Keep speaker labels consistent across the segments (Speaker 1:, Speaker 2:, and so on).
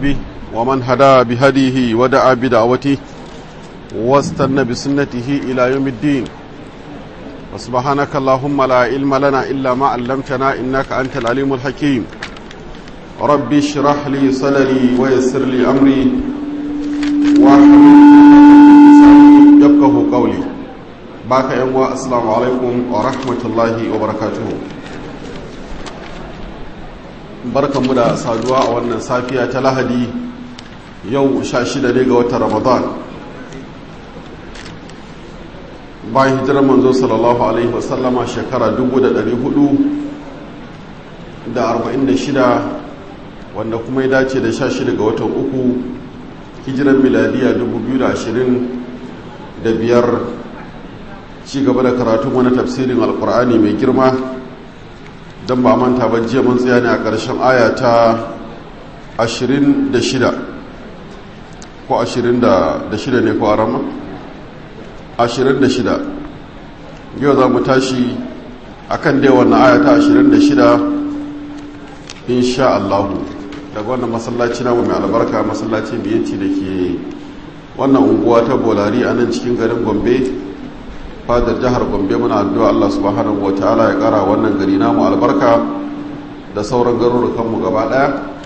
Speaker 1: به ومن هدى بهديه ودعا بدعوته واستنى بسنته إلى يوم الدين وسبحانك اللهم لا علم لنا إلا ما علمتنا إنك أنت العليم الحكيم ربي اشرح لي صدري ويسر لي أمري يفقه قولي باك يا السلام عليكم ورحمة الله وبركاته barkanmu da saduwa a wannan safiya ta lahadi yau sha shida ne ga watan ramadan bayan hijirar manzo sallallahu alaihi wasallama shekara 446 wanda kuma ya dace da sha shida ga watan uku hijirar miladiya 2025 ci gaba da karatun wani tafsirin alkur'ani mai girma don ba manta ba jiya mun tsaya ne a ƙarshen aya ta 26 ko 26 ne ko a rama? 26 yau za mu tashi a kan dai wannan aya ta 26 insha Allahu daga wannan masallaci namu mai albarka masallaci biyanci da ke wannan unguwa ta bolari a nan cikin garin gombe fadar jihar gombe muna addu'a Allah subhanahu wataala ya kara wannan gari namu albarka da sauran garurukanmu gaba daya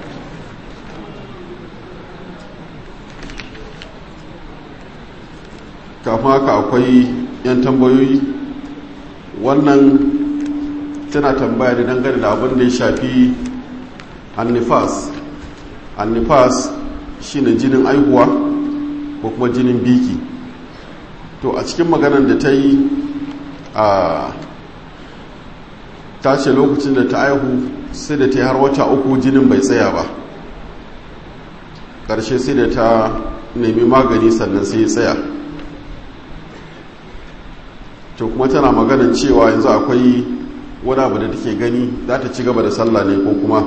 Speaker 1: kafin haka akwai yan tambayoyi wannan tana tambaya da dangane da abin da ya shafi annifas annifas shine jinin aihuwa ko kuma jinin biki to a cikin maganar da ta yi a ta ce lokacin da ta aihu sai da ta yi har wata uku jinin bai tsaya ba ƙarshe sai da ta nemi magani sannan sai ya tsaya to kuma tana maganar cewa yanzu akwai wani abu da take gani za ta ci gaba da sallah ne ko kuma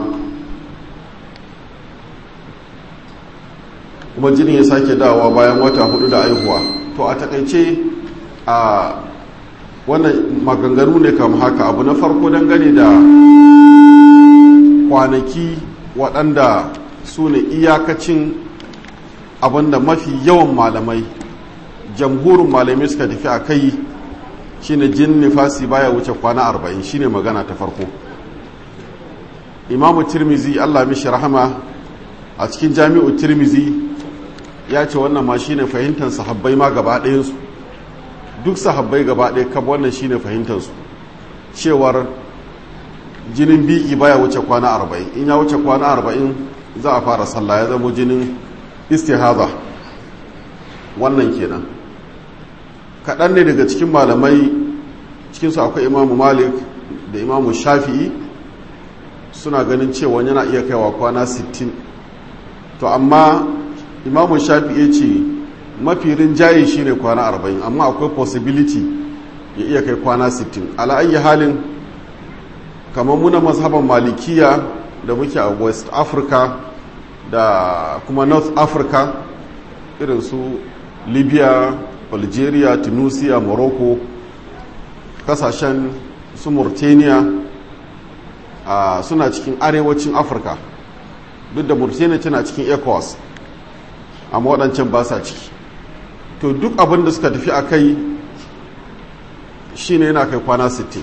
Speaker 1: kuma jinin ya sake dawowa bayan wata hudu da aihuwa to a takaice a wannan maganganu ne kam haka abu na farko dangane da kwanaki waɗanda su ne iyakacin abinda mafi yawan malamai jamhurin malamai suka tafi a kai shine jin nifasi baya wuce kwana arba'in shine magana ta farko imamu tirmizi allah mishi rahama a cikin jami'u tirmizi ya ce wannan ma shine fahimtar sahabbai ma gaba ɗayansu duk sahabbai gaba ɗaya kab wannan shine fahimtarsu cewar jinin bi'i baya wuce kwana arba'in in ya wuce kwana arba'in za a fara sallah ya zama jinin istihaza wannan kenan kaɗan ne daga cikin malamai cikinsu akwai imamu malik da imamu shafi'i suna ganin cewa yana iya kaiwa kwana 60 to amma imamu shafi ya ce mafi rinjaye shi ne kwana arba'in amma akwai possibility ya iya kai kwana sittin ala'ayi halin kamar muna mazhaban malikiya da muke a west africa da kuma north africa irin su libya algeria tunisia morocco kasashen su mauritania suna cikin arewacin afirka duk da mauritania tana cikin ecowas amma waɗancan ba sa ciki to duk abin da suka tafi a kai shi ne yana kai kwana 60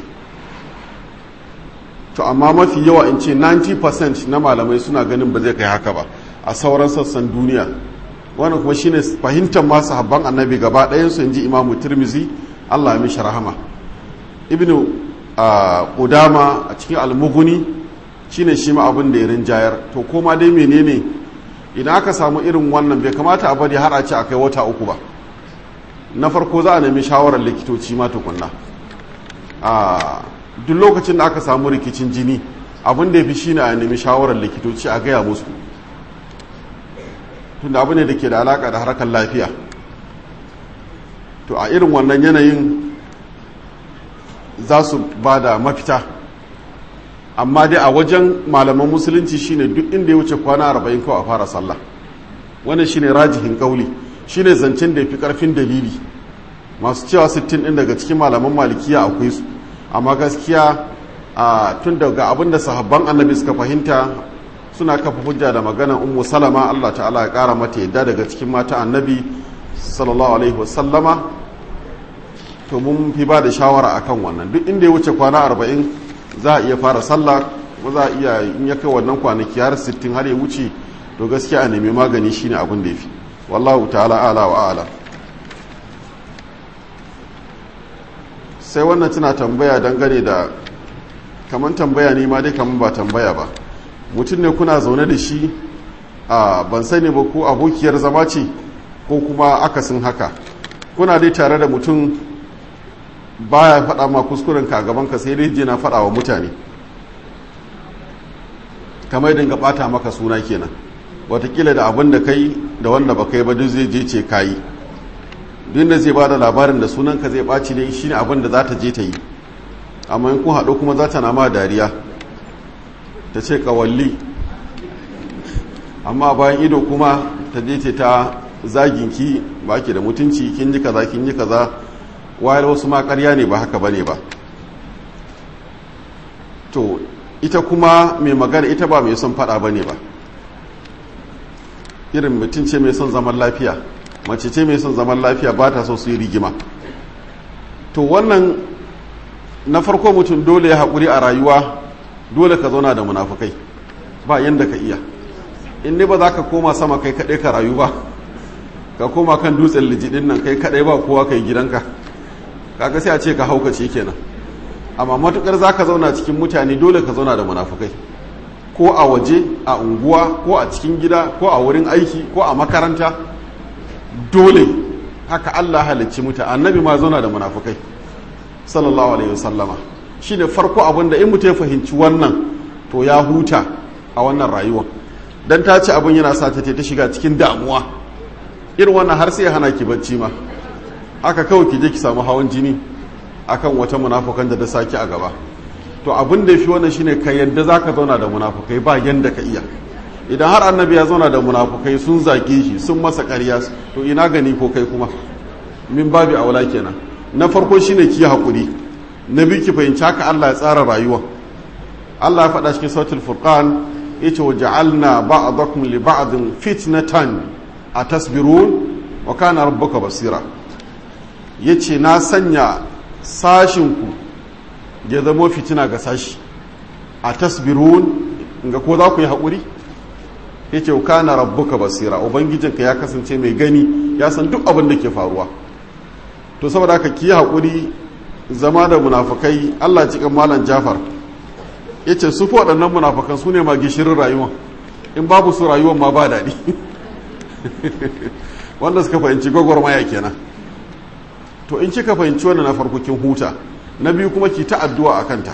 Speaker 1: to amma mafi yawa in ce 90% na malamai suna ganin ba zai kai haka ba a sauran sassan duniya wannan kuma shine fahimtar masu habban annabi gaba ɗayansu in ji imamu turmizi allah ya mishi rahama ibnu ƙudama a cikin almuguni shine shi ma abin da ya rinjayar to koma dai menene idan aka samu irin wannan bai kamata a bari har a ce a kai wata uku ba na farko za a nemi shawarar likitoci ma tukunna a duk lokacin da aka samu rikicin jini abin da ya fi shi ne a nemi shawarar likitoci a gaya musu tunda abu ne da ke da alaka da harkar lafiya to a irin wannan yanayin za su ba da mafita amma dai a wajen malaman musulunci shine duk inda ya wuce kwana arba'in kawai a fara sallah wannan shine rajihin kauli shine zancen da ya fi karfin dalili masu cewa 60 din daga cikin malaman malikiya akwai su amma gaskiya a tun daga abin da sahabban annabi suka fahimta suna kafa hujja da maganar ummu salama Allah ta'ala ya kara mata yadda daga cikin mata annabi sallallahu alaihi wasallama to mun fi ba da shawara akan wannan duk inda ya wuce kwana arba'in za a iya fara sallah ko za a iya in ya kai wannan kwanaki har sittin har ya wuce to gaskiya a nemi magani shine abin da ya fi wallahu ta'ala ala wa ala sai wannan tana tambaya dangane da kamar tambaya ne ma dai kamar ba tambaya ba mutum ne kuna zaune da shi a ban sani ba ko abokiyar zama ce ko kuma akasin haka kuna dai tare da mutum baya faɗa ma kuskuren ka gaban ka sai dai je na faɗa wa mutane kamar dinga ɓata maka suna kenan watakila da abin da kai da wanda ba kai ba duk zai je ce kayi duk da zai ba da labarin da sunan ka zai ɓaci ne shine abin da za ta je ta yi amma in kun haɗu kuma za ta na ma dariya ta ce kawalli amma bayan ido kuma ta je ce ta zaginki ba ki da mutunci kin ji kaza kin ji kaza wayar wasu ma ƙarya ne ba haka bane ba to ita kuma mai magana ita ba mai son faɗa bane ba irin mutum ce mai son zaman lafiya mace ce mai son zaman lafiya ba ta so su yi rigima to wannan na farko mutum dole ya haƙuri a rayuwa dole ka zauna da munafukai ba yadda ka iya in ne ba za ka koma sama kai kaɗai ka rayu ba ka koma kan dutsen lijidin nan kai kaɗai ba kowa kai gidanka kaga sai a ce ka haukace kenan amma matukar za ka zauna cikin mutane dole ka zauna da munafukai ko a waje a unguwa ko a cikin gida ko a wurin aiki ko a makaranta dole haka Allah halicci muta annabi ma zauna da munafukai sallallahu alaihi wasallama shi ne farko abin da in mutum ya fahimci wannan to ya huta a wannan rayuwa dan ta ce abin yana sa ta ta shiga cikin damuwa irin wannan har sai ya hana ki bacci ma haka kawai ki je ki samu hawan jini akan wata munafukan da ta saki a gaba to abin da ya fi wannan shine ka yadda za ka zauna da munafukai ba yadda ka iya idan har annabi ya zauna da munafukai sun zage shi sun masa ƙarya to ina gani ko kai kuma min babi aula kenan na farko shine ki haƙuri na biyu ki fahimci haka Allah ya tsara rayuwa Allah ya faɗa cikin sautul furqan yace wa ja'alna ba'dakum li ba'din fitnatan atasbirun wa kana rabbuka basira yace na sanya sashinku ya zama fitina ga sashi a tasbirun ga ko za ku yi haƙuri ya ce kana rabbuka basira ubangijinka ya kasance mai gani ya san duk abin da ke faruwa to saboda haka ki haƙuri zama da munafukai allah cikin malam jafar ya ce su fi waɗannan munafukan su ne ma gishirin rayuwa in babu su rayuwan ma ba daɗi wanda suka fahimci gwagwarmaya kenan to in kika fahimci wannan na farko kin huta na biyu kuma ki ta addu'a a kanta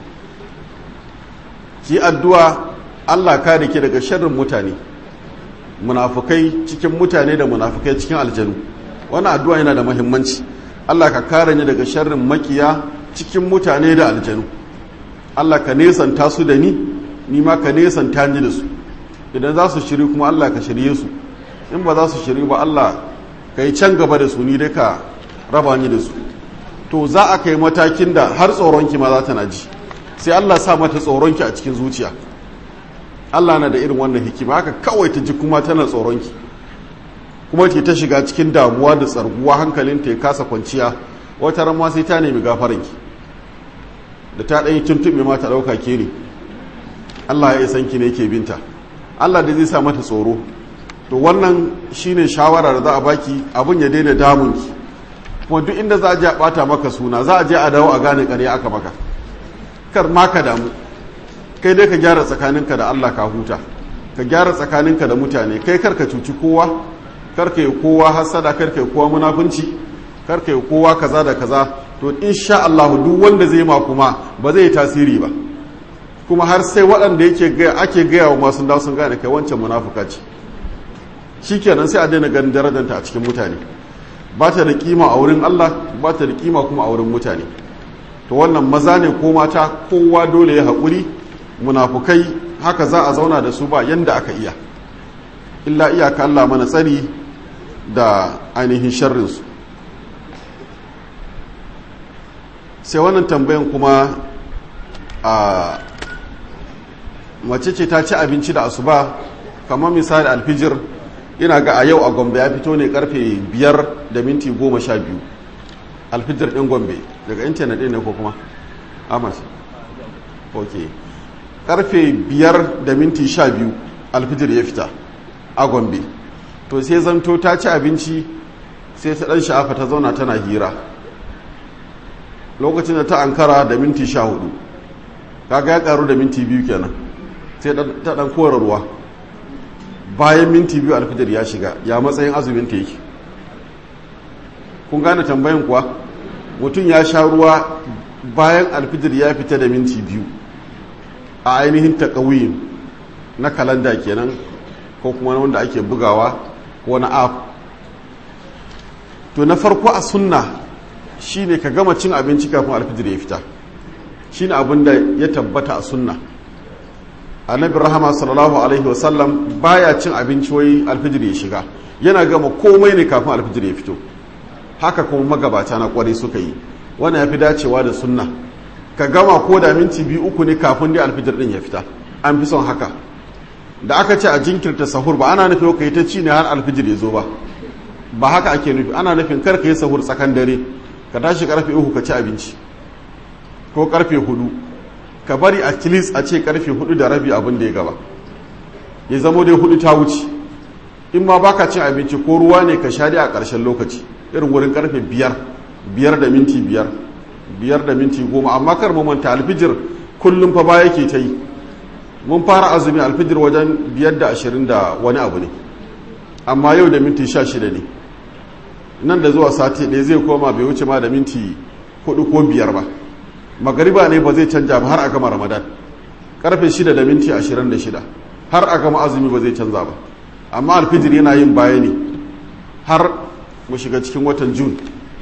Speaker 1: ki addu'a Allah ka da ke daga sharrin mutane munafukai cikin mutane da munafukai cikin aljanu wannan addu'a yana da mahimmanci Allah ka kare ni daga sharrin makiya cikin mutane da aljanu Allah ka nesanta su da ni ni ma ka nesanta ni da su idan za su shiri kuma Allah ka shirye su in ba za su shiri ba Allah ka yi can gaba da su ni dai ka raba ni da su to za a kai matakin da har tsoronki ma za ta na ji sai Allah sa mata tsoronki a cikin zuciya Allah na da irin wannan hikima haka kawai ta ji kuma tana tsoronki kuma ke ta shiga cikin damuwa da tsarguwa hankalinta ya kasa kwanciya wata ran ma sai ta nemi gafaranki da ta ɗanyi tuntuɓe ma ta ɗauka ke ne Allah ya san ki ne ke binta Allah da zai sa mata tsoro to wannan shine shawara da za a baki abin ya daina damunki kuma duk inda za a je a bata maka suna za a je a dawo a gane ƙarya aka maka kar ma ka damu kai dai ka gyara tsakaninka da Allah ka huta ka gyara tsakaninka da mutane kai kar ka cuci kowa kar ka yi kowa hasada kar ka yi kowa munafunci kar ka yi kowa kaza da kaza to insha Allah duk wanda zai ma kuma ba zai yi tasiri ba kuma har sai waɗanda yake gaya ake gaya wa masu dawo sun gane kai wancan munafuka ce shikenan sai a daina ganin darajanta a cikin mutane ba ta da kima a wurin Allah ba ta da kima kuma a wurin mutane to wannan maza ne ko mata kowa dole ya haƙuri munafukai haka za a zauna da su ba yanda aka iya illa iyaka Allah mana tsari da ainihin sharrinsu sai wannan tambayan kuma a mace ce ta ci abinci da asuba kamar misali alfijir ina ga a yau a gombe ya fito ne karfe biyar da minti goma sha biyu alfijir ɗin gombe daga intanet ɗin ne ko kuma amas ok karfe biyar da minti sha biyu alfijir ya fita a gombe to sai zanto ta ci abinci sai ta ɗan sha'afa ta zauna tana hira lokacin da ta ankara da minti sha hudu kaga ya karu da minti biyu kenan sai ta ɗan kora ruwa bayan minti biyu alfijir ya shiga ya matsayin azumin ta yake kun gane tambayin kuwa mutum ya sha ruwa bayan alfijir ya fita da minti biyu a ainihin takawiyin na kalanda kenan ko kuma wanda ake bugawa ko na app to na farko a sunna shine ka gama cin abinci kafin alfijir ya fita shine abin da ya tabbata a sunna annabi rahama sallallahu alaihi wasallam baya cin abinci wai alfijir ya shiga yana gama komai ne kafin alfijir ya fito haka kuma magabata na kwarai suka yi wannan ya fi dacewa da sunna ka gama ko da minti biyu uku ne kafin dai alfijir din ya fita an fi son haka da aka ce a jinkirta sahur ba ana nufin ka yi ta ci ne har alfijir ya zo ba ba haka ake nufi ana nufin kar ka yi sahur tsakan dare ka tashi karfe uku ka ci abinci ko karfe hudu ka bari a kilis a ce karfe hudu da rabi abin da ya gaba ya zamo dai hudu ta wuce in ma baka cin abinci ko ruwa ne ka sha a ƙarshen lokaci irin wurin karfe biyar biyar da minti biyar biyar da minti goma amma kar mu manta alfijir kullum fa ba yake ta yi mun fara azumi alfijir wajen biyar da ashirin da wani abu ne amma yau da minti sha shida ne nan da zuwa sati ɗaya zai koma bai wuce ma da minti hudu ko biyar ba magariba ne ba zai canja ba har a gama ramadan karfe shida da minti ashirin da shida har a gama azumi ba zai canza ba amma alfijir yana yin baya ne har mu shiga cikin watan jun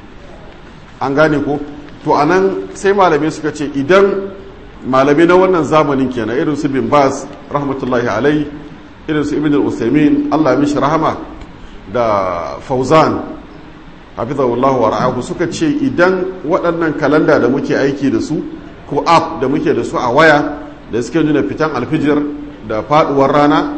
Speaker 1: an gane ko to a nan sai malamai suka ce idan malamai na wannan zamanin kenan irin su bin bas rahmatullahi alai irin su ibn al-usaimin allah mishi rahama da fauzan hafizahullahu wa ra'ahu suka ce idan waɗannan kalanda da muke aiki da su ko app da muke da su a waya da suke nuna fitan alfijir da faduwar rana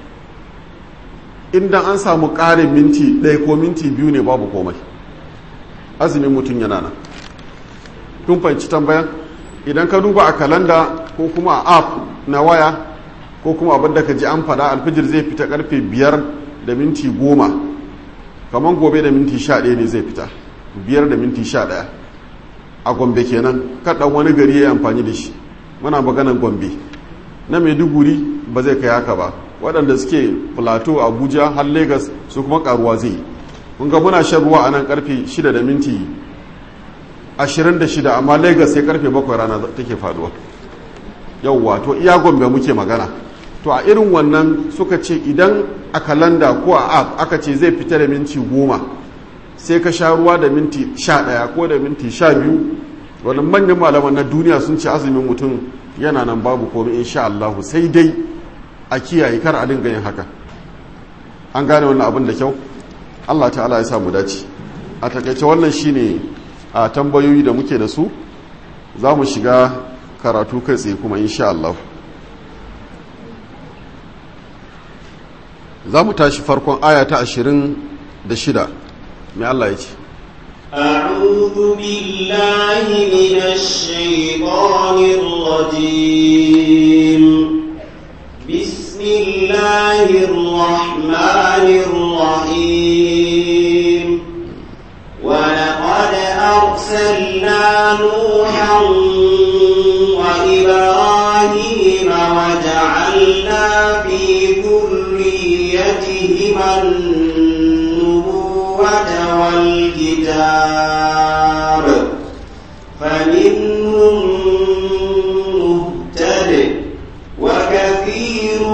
Speaker 1: inda an samu ƙarin minti ɗaya ko minti biyu ne babu komai azumin mutum yana nan kun fahimci tambayan idan ka duba a kalanda ko kuma a app na waya ko kuma abin da ka ji an faɗa alfijir zai fita karfe biyar da minti goma kamar gobe da minti sha ɗaya ne zai fita biyar da minti sha ɗaya a gombe kenan kaɗan wani gari ya yi amfani da shi muna maganan gombe na maiduguri ba zai kai haka ba waɗanda suke plateau abuja har lagos su kuma karuwa zai yi kun ga muna shan ruwa a nan karfe shida da minti ashirin da shida amma lagos sai karfe bakwai rana take faduwa yauwa to iya gombe muke magana to a irin wannan suka ce idan a kalanda ko a app aka ce zai fita da minti goma sai ka sha ruwa da minti sha ɗaya ko da minti sha biyu wani manyan malaman na duniya sun ce azumin mutum yana nan babu komai insha Allahu sai dai a kiyaye kar a dinga yin haka an gane wannan abin da kyau Allah ta'ala ya samu dace a takaice wannan shine a tambayoyi da muke da su za mu shiga karatu kai tsaye kuma insha Allah za mu tashi farkon aya ta ashirin da shida mai Allah ya ce
Speaker 2: أعوذ بالله من الشيطان الرجيم بسم الله الرحمن الرحيم ولقد أرسلنا نوحا وإبراهيم وجعلنا في ذريتهما النبوة والكتاب فمنهم مهتد وكثير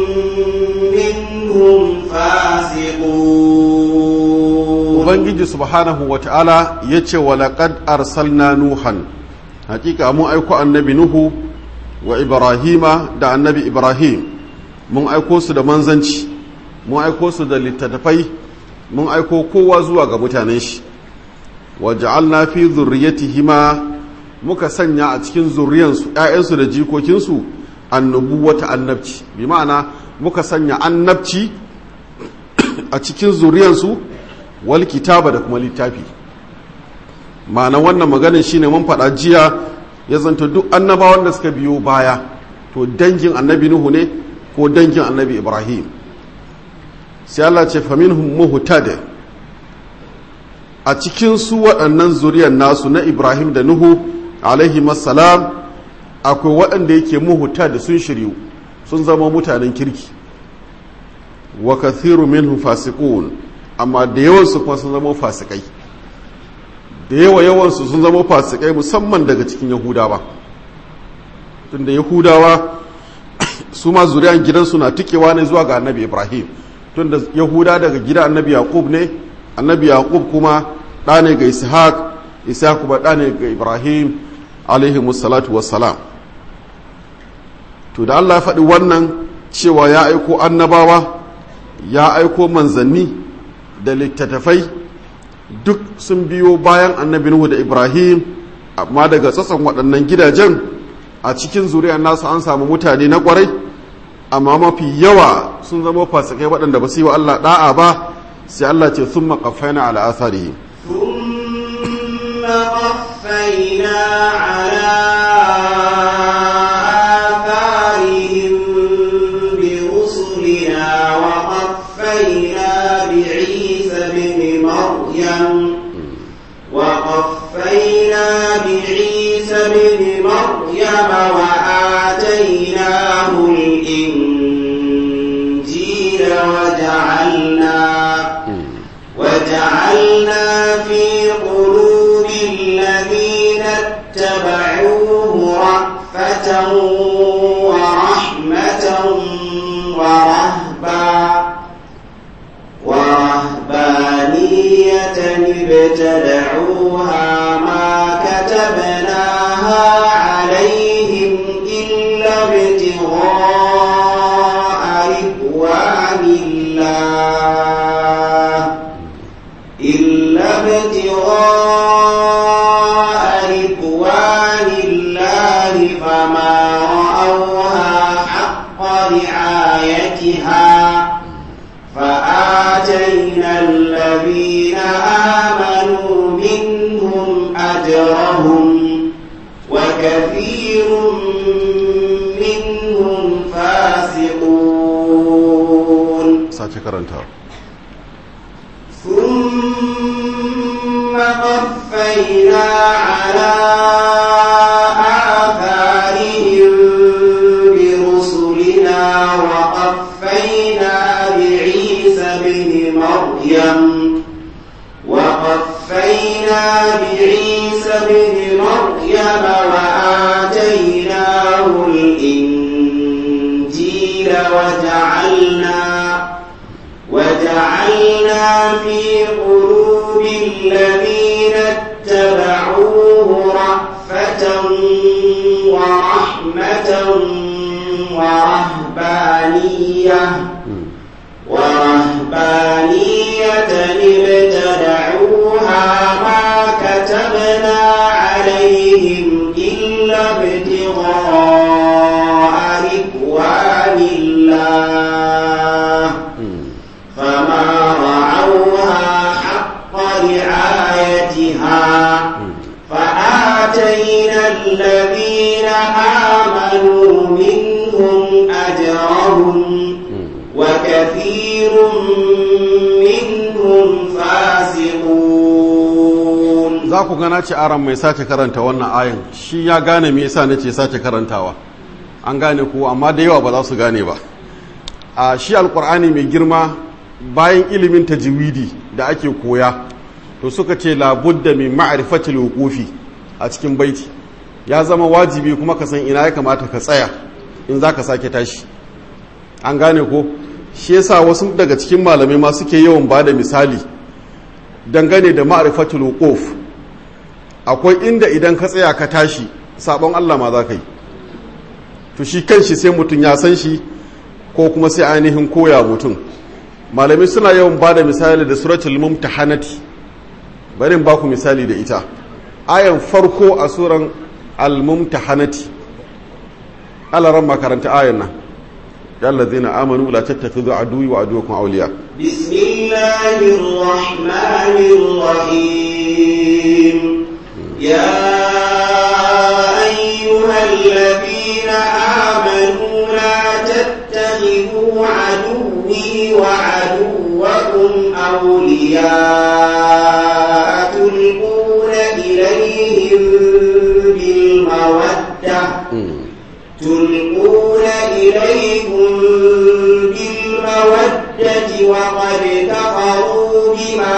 Speaker 2: منهم فاسقون
Speaker 1: ubangiji subhanahu wa ta'ala ya ce wa laƙad arsalna nuhan hakika mun aiko annabi nuhu wa ibrahima da annabi ibrahim mun aiko su da manzanci mun aiko su da littattafai mun aiko kowa zuwa ga mutanen shi wa ja'alna fi zurriyatihima muka sanya a cikin zurriyansu ‘ya'yansu da jikokinsu annubuwata annabci bi ma'ana muka sanya annabci a cikin zuriyansu wal kitaba da kuma littafi ma'ana wannan maganin shine mun faɗa jiya ya zanta duk annabawan da suka biyo baya to dangin annabi nuhu ne ko dangin annabi ibrahim sai Allah ce faminhum muhtad a cikin su waɗannan zuriyar nasu na ibrahim da nuhu alaihi salam akwai waɗanda yake muhtad sun shiryu sun zama mutanen kirki wa kathiru minhum fasiqun amma da yawan su kuma sun zama fasikai da yawa yawan su sun zama fasikai musamman daga cikin yahudawa tunda yahudawa su ma zuriyan gidansu na tikewa ne zuwa ga annabi ibrahim tunda yahuda daga gida annabi yaqub ne annabi yaqub kuma ɗa ne ga ishaq ishaq kuma ɗa ne ga ibrahim alaihi musallatu wassalam to da allah ya faɗi wannan cewa ya aiko annabawa ya aiko manzanni da littattafai duk sun biyo bayan annabi nuhu da ibrahim amma daga tsatson waɗannan gidajen a cikin zuriyar nasu an samu mutane na ƙwarai amma mafi yawa sun zama fasikai waɗanda ba su yi wa Allah ɗa'a ba sai Allah ce sun maƙafaina ala asarihi
Speaker 2: ثم قفينا على آثارهم برسلنا وقفينا بعيسى بن مريم وقفينا بعيسى بن مريم وآتيناه الإنجيل وجعلنا وجعلنا في قلوب الذين اتبعوه رأفة ورحمة ورهبا ورهبانية ابتدعوها ما كتبناها عليهم إلا ابتغاء رضوان الله إلا ابتغاء رضوان الله فما رأوها حق رعايتها فآتينا الذين آمنوا منهم أجرهم وكثير منهم فاسقون
Speaker 1: sace karanta
Speaker 2: ثم قفينا على آثارهم برسلنا وقفينا بعيسى بن مريم وقفينا بعيسى بن مريم وآتيناه الإنجيل وجعلنا وجعلنا في قلوب الذين اتبعوه رأفة ورحمة ورهبانية ورهبانية ابتدعوها ما كتبنا عليهم إلا ابتغاء رضوان الله فما رعوها حق رعايتها فآتينا الذين آمنوا منهم أجرهم وكثير منهم فاسقون
Speaker 1: za ku gana ce aran mai sace karanta wannan ayin shi ya gane me yasa nace sace karantawa an gane ko amma da yawa ba za su gane ba a shi alkur'ani mai girma bayan ilimin tajwidi da ake koya to suka ce labudda min ma'rifatil wuqufi a cikin baiti ya zama wajibi kuma ka san ina ya kamata ka tsaya in za ka sake tashi an gane ko shi yasa wasu daga cikin malamai ma suke yawan ba da misali dangane da ma'rifatul wuquf akwai inda idan ka tsaya ka tashi sabon Allah ma za ka yi to shi kanshi sai mutum ya san shi ko kuma sai ainihin koya mutum malamai suna yawan ba da misali da suratul mumtahanati bari ba ku misali da ita ayan farko a suran al-mumtahanati alaran makaranta ayan nan ya allazina amanu la tattakhidhu aduwwi wa aduwwakum awliya
Speaker 2: بسم الله الرحمن الرحيم يا أيها الذين آمنوا لا تتخذوا عدوي وعدوكم أولياء تلقون إليهم بالمودة تلقون إليكم بالمودة وقد كفروا بما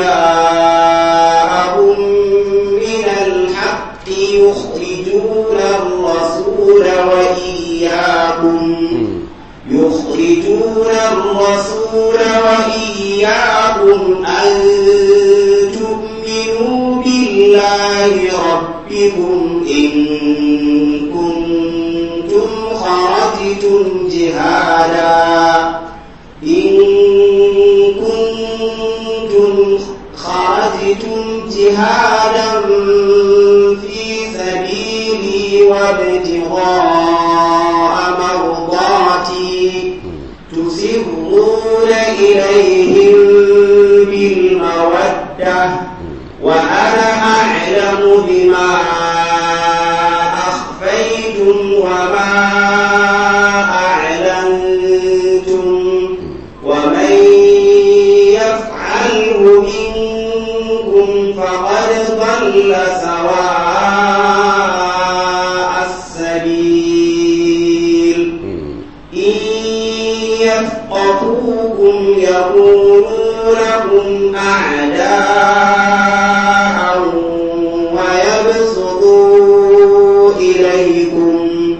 Speaker 2: جاءهم من الحق يخرجون الرسول وإياكم يخرجون الرسول وإياكم أن تؤمنوا بالله ربكم إن كنتم خرجتم جهادا إن كنتم خرجتم جهادا في سبيلي وابتغاء مرضاتي تسرون إليهم بالمودة وأنا أعلم بما أخفيتم وما أعلنتم ومن يفعله منكم فقد ضل سواء السبيل إن يفقهوكم يكونوا لكم أعداء ويبسطوا إليكم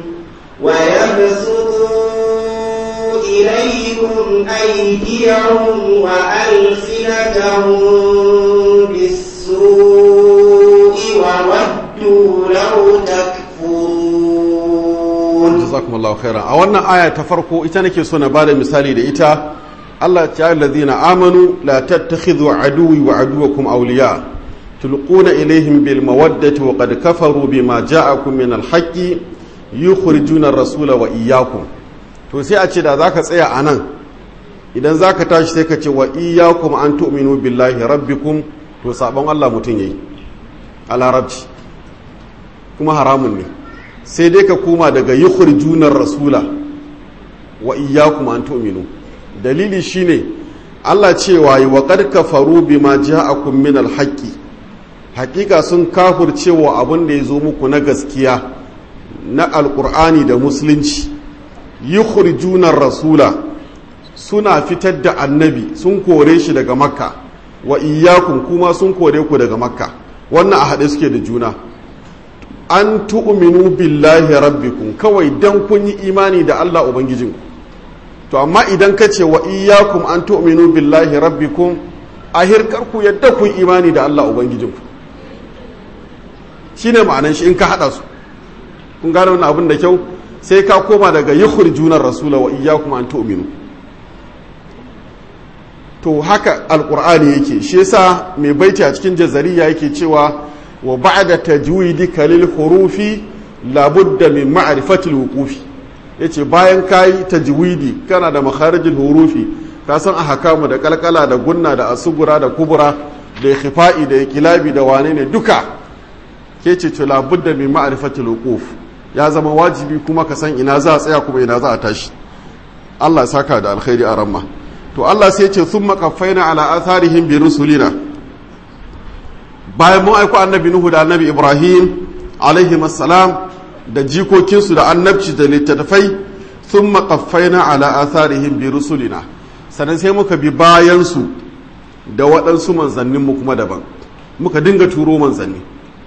Speaker 2: ويبسطوا إليكم أيديهم وألسنتهم بالسوء وودوا لو تكفرون
Speaker 1: jazakumullahu khairan a wannan aya ta farko ita nake so na bada misali da ita Allah ta allazina amanu la tattakhidhu aduwwi wa aduwwakum awliya tulquna ilayhim bil mawaddati wa qad kafaru bima ja'akum min al haqqi yukhrijuna ar-rasula wa iyyakum to sai a ce da zaka tsaya anan idan zaka tashi sai ka ce wa iyyakum an tu'minu billahi rabbikum to sabon Allah mutun yayi a larabci kuma haramun ne sai dai ka koma daga yukhrijunar rasula wa iyyakum an tu'minu dalili shine Allah cewa yi wa qad kafaru bima ja'akum min al-haqqi hakika sun kafircewa abin da ya zo muku na gaskiya na alkur'ani da musulunci yukhrijunar rasula suna fitar da annabi sun kore shi daga makka wa iyyakum kuma sun kore ku daga makka wannan a haɗe suke da juna an tu'minu billahi rabbikum kawai dan kun yi imani da Allah ubangijinku to amma idan ka ce wa iyyakum an tu'minu billahi rabbikum a hirkar ku yadda kun imani da Allah ubangijinku shine ma'anan shi in ka hada su kun gane wannan abin da kyau sai ka koma daga yukhrijunar rasula wa iyyakum an tu'minu to haka alqur'ani yake shi yasa mai baiti a cikin jazariya yake cewa wa ba'da tajwidika lil hurufi labudda min ma'rifatil wuqufi yace bayan kai tajwidi kana da makharijul hurufi ka san ahkamu da kalkala da gunna da asugura da kubura da khifa'i da kilabi da wane ne duka ke ce to labudda min ma'rifatil wuquf ya zama wajibi kuma ka san ina za a tsaya kuma ina za a tashi Allah ya saka da alkhairi a ramma to Allah sai ya ce thumma qaffaina ala atharihim bi rusulina bayan mun aiko annabi Nuhu da annabi Ibrahim alaihi salam da jikokinsu da annabci da littattafai sun maƙaffaina ala atharihim bi rusulina sannan sai muka bi bayansu da waɗansu manzanninmu kuma daban muka dinga turo manzanni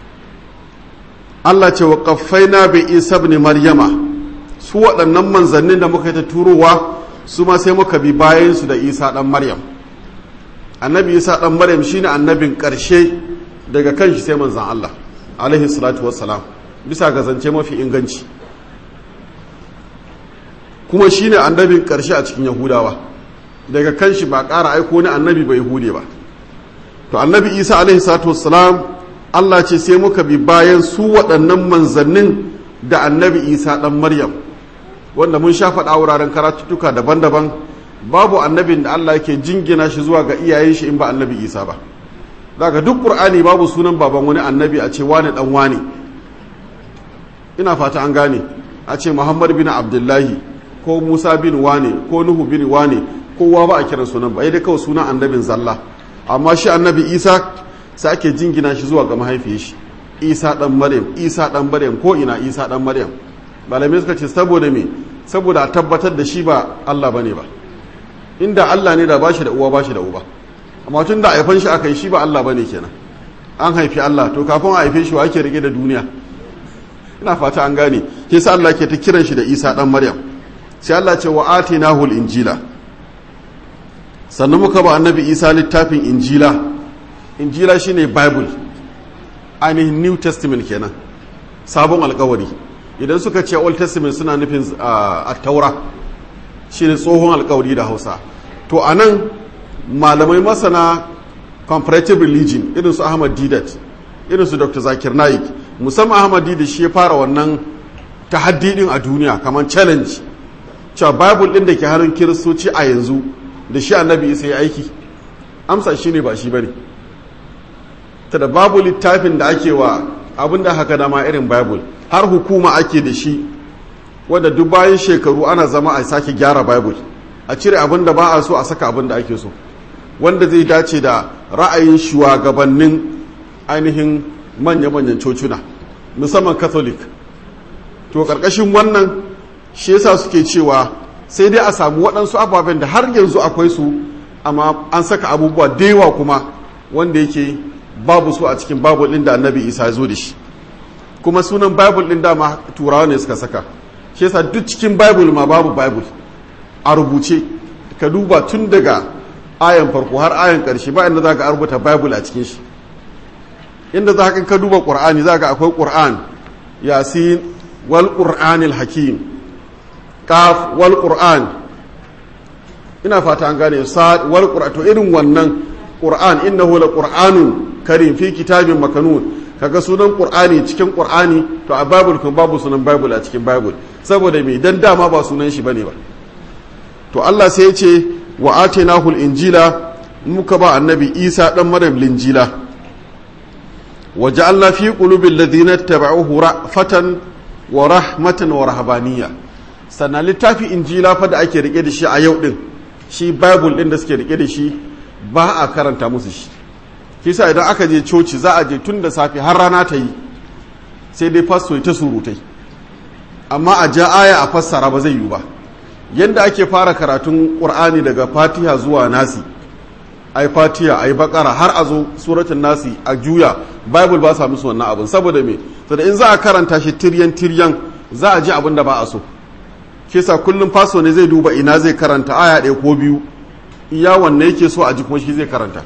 Speaker 1: Allah ce wa ƙaffaina bi isa ibn maryama su waɗannan manzannin da muka yi ta turowa su ma sai muka bi bayansu da isa ɗan maryam annabi isa ɗan maryam shine annabin ƙarshe daga kan shi sai manzan Allah alaihi salatu wassalam bisa ga zance mafi inganci kuma shine annabin karshe a cikin yahudawa daga kan shi ba ƙara aiko ni annabi bai hude ba to annabi isa alaihi salatu wassalam Allah ce sai muka bi bayan su waɗannan manzannin da annabi isa ɗan maryam wanda mun sha faɗa wuraren karatuttuka daban-daban babu annabin da Allah yake jingina shi zuwa ga iyayen shi in ba annabi Isa ba daga duk Qur'ani babu sunan baban wani annabi a ce wani dan wani ina fata an gane a ce Muhammad bin Abdullahi ko Musa bin wane ko Nuhu bin wane kowa ba a kiran sunan ba dai kawai sunan annabin zalla amma shi annabi Isa sai ake jingina shi zuwa ga mahaifiyar shi Isa dan Maryam Isa dan Maryam ko ina Isa dan Maryam malamai suka ce saboda me saboda a tabbatar da shi ba Allah bane ba inda Allah ne da bashi da uwa bashi da uba amma tun da haifan shi aka yi shi ba Allah bane kenan an haifi Allah to kafin a haife shi wa ake rike da duniya ina fata an gane ke sa Allah ke ta kiran shi da Isa dan Maryam sai Allah ce wa atinahu injila sannan muka ba annabi Isa littafin injila injila shine bible ainihin new testament kenan sabon alkawari idan suka ce old testament suna nufin a taura shine tsohon alkawari da hausa to a nan malamai masana comparative religion irin su ahmad didat irin su dr zakir naik musamman ahmad didat shi ya fara wannan tahaddidin a duniya kamar challenge cewa bible din da ke hannun kiristoci a yanzu da shi annabi isa ya aiki amsa shi ne ba shi bane ta da babu littafin da ake wa abin da haka dama irin bible har hukuma ake da shi wadda duk bayan shekaru ana zama a sake gyara bible a cire abin da ba a so a saka abin da ake so wanda zai dace da ra'ayin shugabannin ainihin manya-manyan cocuna musamman catholic to karkashin wannan shi yasa suke cewa sai dai a samu waɗansu ababen da har yanzu akwai su amma an saka abubuwa da yawa kuma wanda yake babu su a cikin bible ɗin da annabi isa ya zo da shi kuma sunan bible ɗin dama turawa ne suka saka shi yasa duk cikin bible ma babu bible a rubuce ka duba tun daga ayan farko har ayan ƙarshe ba inda za ka rubuta bible a cikin shi inda za ka duba ƙur'ani za ka akwai ƙur'an yasin wal ƙur'anil hakim kaf wal ƙur'an ina fata an gane sa'ad wal ƙur'an to irin wannan ƙur'an innahu la ƙur'anun karim fi kitabin makanun kaga sunan ƙur'ani cikin ƙur'ani to a bible kun babu sunan bible a cikin bible saboda me dan dama ba sunan shi bane ba to Allah sai ya ce wa atainahu injila muka ba annabi Isa dan Maryam linjila wa ja'alna fi qulubil ladina tabauhu ra'fatan wa rahmatan wa rahbaniyya sannan littafi injila fa da ake rike da shi a yau din shi bible din da suke rike da shi ba a karanta musu shi kisa idan aka je coci za a je tun da safe har rana ta yi sai dai fasto ta surutai amma a ja aya a fassara ba zai yi ba yadda ake fara karatun ƙur'ani daga fatiha zuwa nasi ai fatiha ai bakara har a zo suratun nasi a juya bible ba sa musu wannan abin saboda me saboda in za a karanta shi tiryan tiryan za a ji abin da ba a so kisa kullum faso ne zai duba ina zai karanta aya ɗaya ko biyu iya wanne yake so a ji kuma shi zai karanta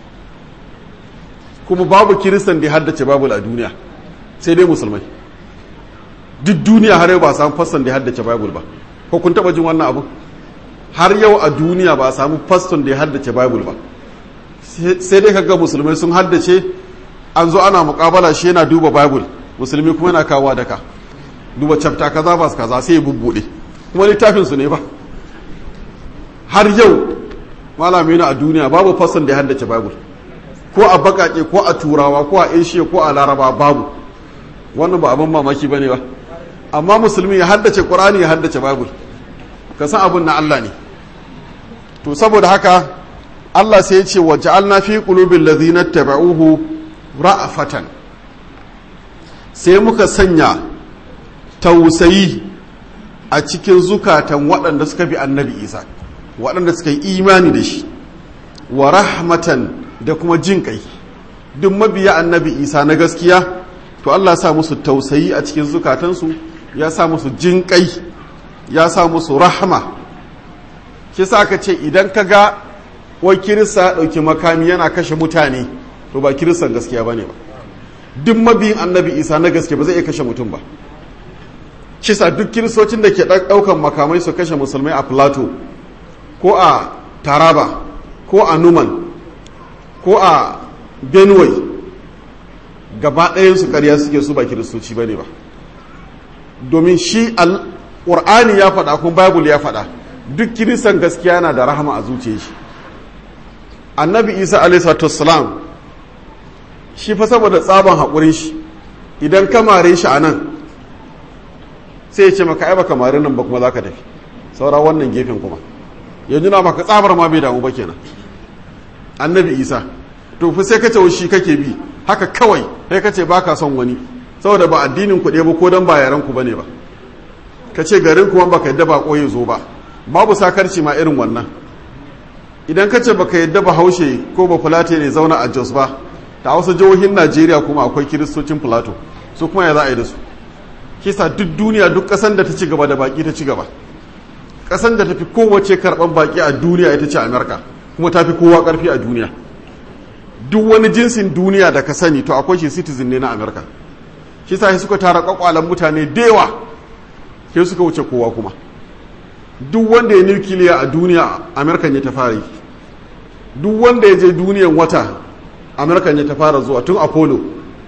Speaker 1: kuma babu kiristan da ya haddace bible a duniya sai dai musulmai duk duniya har yau ba a samu faston da ya haddace bible ba ko kun taba jin wannan abu har yau a duniya ba a samu faston da ya haddace bible ba sai dai kaga musulmai sun haddace an zo ana mukabala shi yana duba bible musulmi kuma yana kawo daka duba chapter kaza ba kaza sai ya bubbude kuma littafin su ne ba har yau malami na a duniya babu faston da ya haddace bible ko a bakake ko a turawa ko a asia ko a laraba babu wannan ba abin mamaki bane ba amma musulmi ya haddace qur'ani ya haddace bible ka san abin na Allah ne to saboda haka Allah sai ya ce wa ja'alna fi qulubil ladhina tabauhu ra'afatan sai muka sanya tausayi a cikin zukatan waɗanda suka bi annabi Isa waɗanda suka yi imani da shi wa rahmatan da kuma jin kai duk mabiya annabi Isa na gaskiya to Allah sa musu tausayi a cikin zukatansu ya sa musu jin kai ya sa musu rahama shi sa ka ce idan ka ga wai kirista ɗauki makami yana kashe mutane to ba kiristan gaskiya ba ne ba duk mabiyin annabi isa na gaske ba zai iya kashe mutum ba shi sa duk kiristocin da ke ɗaukan makamai su kashe musulmai a plateau ko a taraba ko a numan ko a benue gaba ɗayansu ƙarya suke su ba kiristoci ba ne ba domin shi ƙur'ani ya faɗa kuma bible ya faɗa duk kiristan gaskiya na da rahama a zuciyar shi annabi isa alaihissalam shi fa saboda tsaban haƙurin shi idan ka mare shi a nan sai ya ce maka ai baka mare nan ba kuma za ka tafi saura wannan gefen kuma yanzu na maka tsabar ma bai damu ba kenan annabi isa to fa sai ka ce shi kake bi haka kawai sai ka ce baka son wani saboda ba addinin ku ɗaya ba ko dan ba yaran ku bane ba ka ce garin kuma baka yadda ba ya zo ba babu sakarci ma irin wannan idan ka ce baka yadda ba haushe ko ba fulate ne zauna a jos ba ta wasu jihohin najeriya kuma akwai kiristocin filato su kuma ya za a yi da su kisa duk duniya duk kasan da ta ci gaba da baki ta ci gaba kasan da ta fi kowace karban baki a duniya ita ce amerika kuma ta fi kowa karfi a duniya duk wani jinsin duniya da ka sani to akwai shi citizen ne na amerika kisa suka tara kwakwalan mutane da yawa sai suka wuce kowa kuma duk wanda ya nukiliya a duniya amerikan ya ta fara yi duk wanda ya je duniyan wata amerikan ya ta fara zuwa tun apollo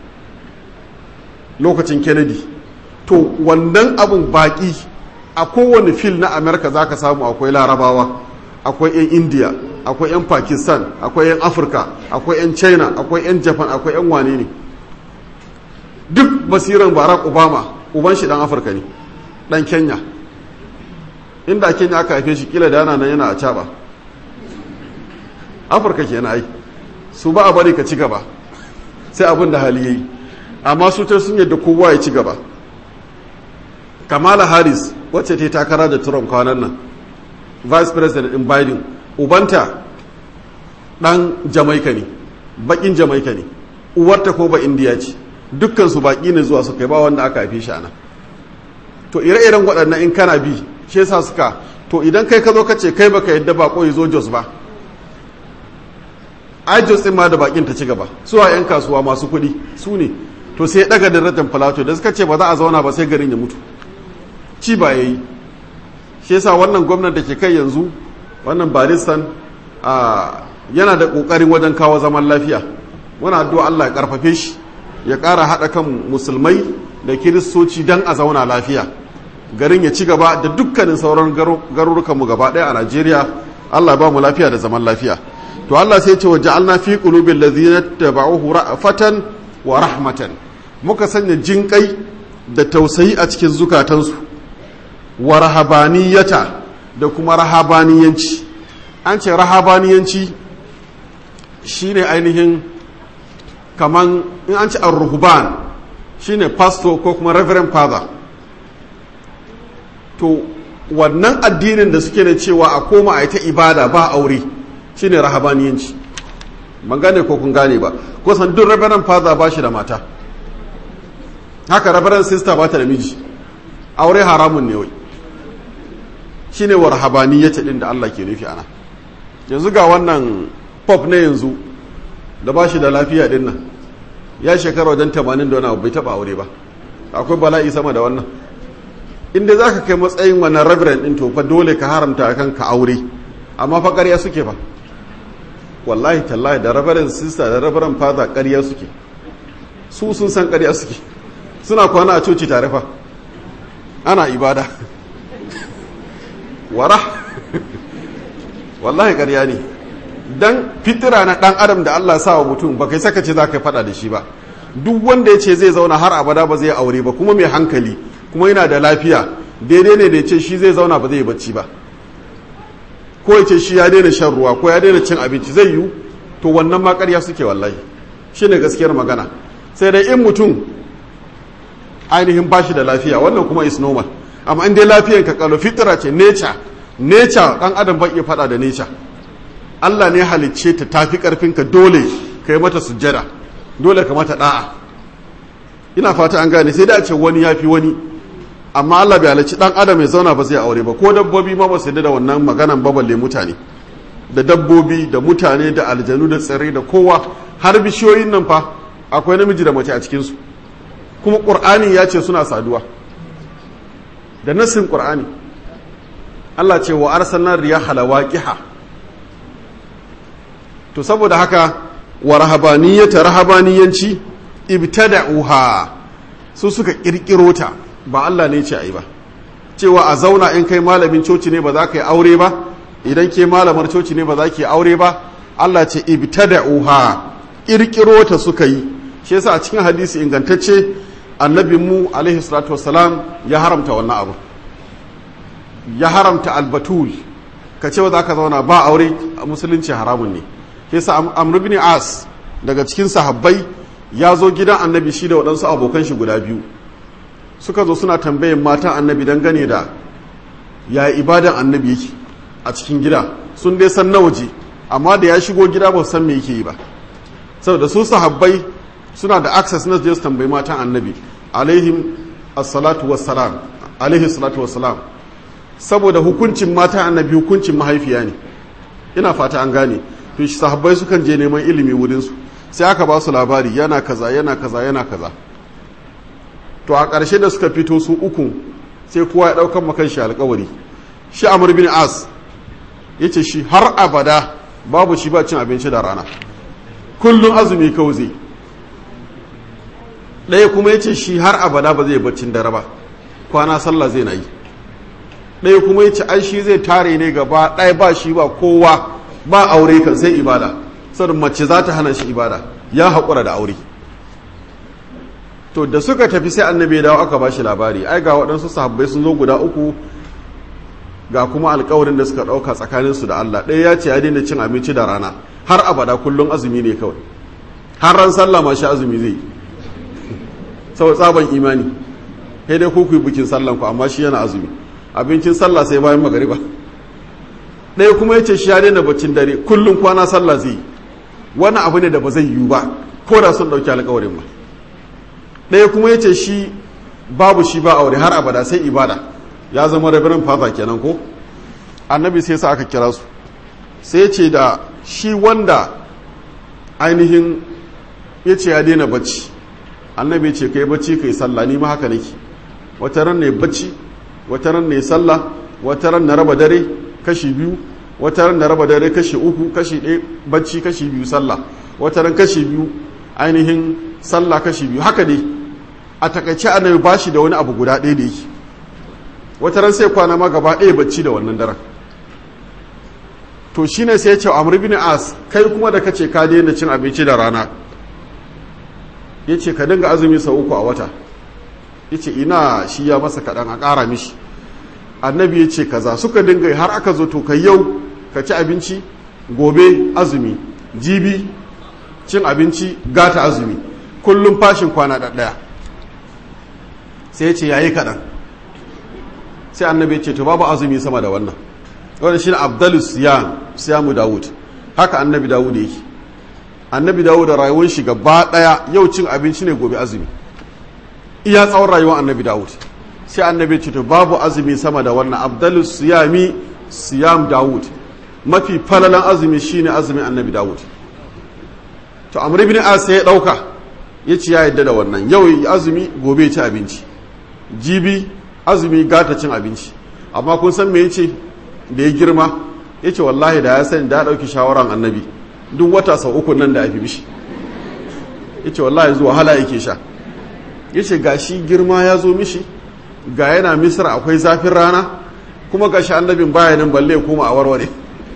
Speaker 1: lokacin kennedy to wannan abin baki a kowane fil na amerika za ka samu akwai larabawa akwai 'yan india akwai 'yan pakistan akwai 'yan afirka akwai 'yan china akwai 'yan japan akwai 'yan wane ne duk basiran barack obama uban shi dan afirka ne dan kenya inda kenya aka haife shi kila da yana nan yana a caba afirka ke ai su ba a bari ka ci gaba sai abin da hali yayi amma su ta sun yadda kowa ya ci gaba kamala harris wacce ta yi takara da trump kwanan nan vice president in biden ubanta dan jamaika ne bakin jamaika ne uwarta ko ba indiya ce dukkan su baki ne zuwa su kai ba wanda aka haife shi a nan to ire-iren waɗannan in kana bi shi yasa suka to idan kai ka zo ka ce kai baka yadda bako ya zo jos ba ai jos din ma da bakin ta ci gaba su a yan kasuwa masu kuɗi su ne to sai daga darajar plateau da suka ce ba za a zauna ba sai garin ya mutu ci ba yayi shi yasa wannan gwamnan da ke kai yanzu wannan baristan yana da kokarin wajen kawo zaman lafiya muna addu'a Allah ya karfafe shi ya ƙara haɗa kan musulmai da kiristoci don a zauna lafiya garin ya ci gaba da dukkanin sauran garurukanmu gaba ɗaya a najeriya allah ba mu lafiya da zaman lafiya to allah sai ce wa ja'alna fi qulubil ladzina tabauhu ra'fatan wa rahmatan muka sanya jinƙai da tausayi a cikin zukatansu wa rahabaniyata da kuma rahabaniyanci an ce rahabaniyanci shine ainihin kaman in an ci ar-ruhban shine pastor ko kuma reverend father to wannan addinin da suke da cewa a koma a yi ta ibada ba aure shine rahabaniyanci ban gane ko kun gane ba ko san duk reverend father ba shi da mata haka reverend sister ba ta da miji aure haramun ne wai shine wa rahabaniyyati din da Allah ke nufi ana yanzu ga wannan pop na yanzu da ba shi da lafiya din nan ya shekara wajen 80 da wani abu bai taba aure ba akwai bala'i sama da wannan inda za ka kai matsayin wannan reverend din to fa dole ka haramta akan ka aure amma fa ƙarya suke ba wallahi tallahi da reverend sister da reverend father ƙarya suke su sun san ƙarya suke suna kwana a coci tare fa ana ibada wara wallahi ƙarya ne dan fitira na dan adam da Allah sa wa mutum ba kai saka ce za ka faɗa da shi ba duk wanda ya ce zai zauna har abada ba zai aure ba kuma mai hankali kuma yana da lafiya daidai ne da ya ce shi zai zauna ba zai bacci ba ko ya ce shi ya daina shan ruwa ko ya daina cin abinci zai yiwu to wannan ma ƙarya suke wallahi shi ne gaskiyar magana sai dai in mutum ainihin ba shi da lafiya wannan kuma is normal amma in dai lafiyan ka kalo fitira ce nature nature dan adam ba iya faɗa da nature Allah ne halicce ta tafi karfinka dole ka yi mata sujjada dole ka mata da'a ina fata an gane sai da a ce wani ya fi wani amma Allah bai halicci dan adam ya zauna ba zai aure ba ko dabbobi ma ba su da wannan maganan ba balle mutane da dabbobi da mutane da aljanu da tsirrai da kowa har bishiyoyin nan fa akwai namiji da mace a cikinsu kuma ƙur'ani ya ce suna saduwa da nassin ƙur'ani Allah ce wa arsalna riyaha lawaqiha to saboda haka wa rahabaniyata rahabaniyanci ibtada'uha su suka kirkiro ta ba Allah ne ce ayi ba cewa a zauna in kai malamin coci ne ba za ka yi aure ba idan ke malamar coci ne ba za ki yi aure ba Allah ce ibtada'uha kirkiro ta suka yi shi yasa a cikin hadisi ingantacce annabin mu alaihi salatu wassalam ya haramta wannan abu ya haramta albatul ka ce za ka zauna ba aure a musulunci haramun ne shi yasa amr ibn as daga cikin sahabbai ya zo gidan annabi shi da waɗansu abokan shi guda biyu suka zo suna tambayin matan annabi dangane da ya ibadan annabi yake a cikin gida sun dai san na waje amma da ya shigo gida ba san me yake yi ba saboda su sahabbai suna da access na je su tambayi matan annabi alaihim assalatu wassalam alaihi salatu wassalam saboda hukuncin matan annabi hukuncin mahaifiya ne ina fata an gane to shi sahabbai sukan je neman ilimi wurin su sai aka ba su labari yana kaza yana kaza yana kaza to a ƙarshe da suka fito su uku sai kowa ya ɗaukan makan shi alƙawari shi amur bin as ya ce shi har abada babu shi ba cin abinci da rana kullum azumi kawai zai ɗaya kuma ya ce shi har abada ba zai baccin dare ba kwana sallah zai na yi ɗaya kuma ya ce ai shi zai tare ne gaba ɗaya ba shi ba kowa ba aure kan sai ibada saboda mace za ta hana shi ibada ya haƙura da aure to da suka tafi sai annabi ya dawo aka ba shi labari ai ga waɗansu sahabbai sun zo guda uku ga kuma alkawarin da suka ɗauka tsakaninsu da Allah ɗaya ya ce ya daina cin abinci da rana har abada kullum azumi ne kawai har ran sallah ma shi azumi zai sau tsaban imani sai dai ku yi bikin sallan ku amma shi yana azumi abincin sallah sai bayan magariba ɗaya kuma ya ce shi ya daina baccin dare kullum kwana sallah zai wani abu ne da ba zai yiwu ba ko da sun ɗauki alkawarin ba ɗaya kuma ya ce shi babu shi ba aure har abada sai ibada ya zama rabirin fata kenan ko annabi sai sa aka kira su sai ce da shi wanda ainihin ya ce ya daina bacci annabi ce kai bacci kai sallah ni ma haka nake wata ran ne bacci wata ran ne sallah wata ran na raba dare kashi biyu wata ran na raba dare kashi uku kashi ɗaya bacci kashi biyu sallah wata ran kashi biyu ainihin sallah kashi biyu haka dai a takaice annabi ba shi da wani abu guda ɗaya da yake wata ran sai kwana ma gaba ɗaya bacci da wannan daren to shine sai ya ce amr bin as kai kuma da kace ka daina cin abinci da rana yace ka dinga azumi sau uku a wata yace ina shi ya masa kaɗan a ƙara mishi annabi ya ce kaza suka dinga har aka zo to kai yau ka ci abinci gobe azumi jibi cin abinci gata azumi kullum fashin kwana ɗaya sai ya ce yayi kaɗan sai annabi ce to babu azumi sama da wannan wanda shi ne abdalus siyam siyamu dawud haka annabi dawud yake annabi dawud da rayuwar shi gaba daya yau cin abinci ne gobe azumi iya tsawon rayuwar annabi dawud sai annabi ce to babu azumi sama da wannan abdalus siyami siyam dawud mafi falalan azumi shine azumin annabi dawud to amr ibn as ya dauka yace ya yadda da wannan yau azumi gobe ci abinci jibi azumi gata cin abinci amma kun san me yace da ya girma yace wallahi da ya sani da ya dauki shawaran annabi duk wata sau uku nan da ya fi bishi yace wallahi zuwa hala yake sha yace gashi girma ya zo mishi ga yana misra akwai zafin rana kuma gashi annabin baya nan balle kuma a warware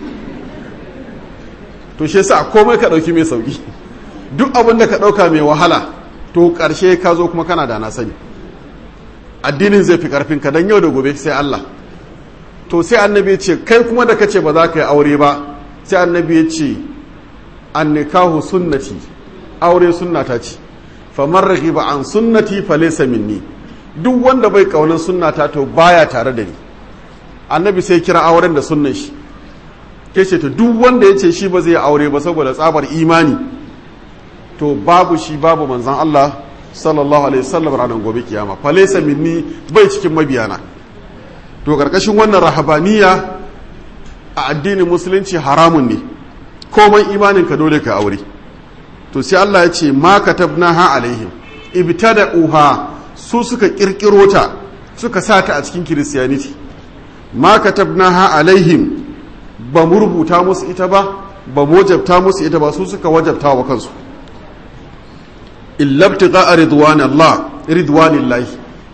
Speaker 1: to shi yasa komai ka dauki mai sauki duk abin da ka dauka mai wahala to karshe ka zo kuma kana da na sani addinin zai fi karfin ka dan yau da gobe sai Allah to sai annabi ya ce kai kuma da kace ba za ka yi aure ba sai annabi ya ce an nikahu sunnati aure sunnata ce faman raghiba an sunnati falaysa minni duk wanda bai kaunan sunnata to baya tare da ni annabi sai kira auren da sunnan shi ke ce to duk wanda ya ce shi ba zai aure ba saboda tsabar imani to babu shi babu manzan Allah sallallahu alaihi wasallam ranar gobe kiyama falaysa minni bai cikin mabiyana to karkashin wannan rahabaniya a addinin musulunci haramun ne komai imanin ka dole ka aure to sai Allah ya ce ma katabnaha alaihim ibtada'uha su suka kirkiro ta suka sa ta a cikin kiristiyaniti ma katabnaha alaihim ba mu rubuta musu ita ba ba mu wajabta musu ita ba su suka wajabta wa kansu illabtiqa ridwan Allah ridwanillahi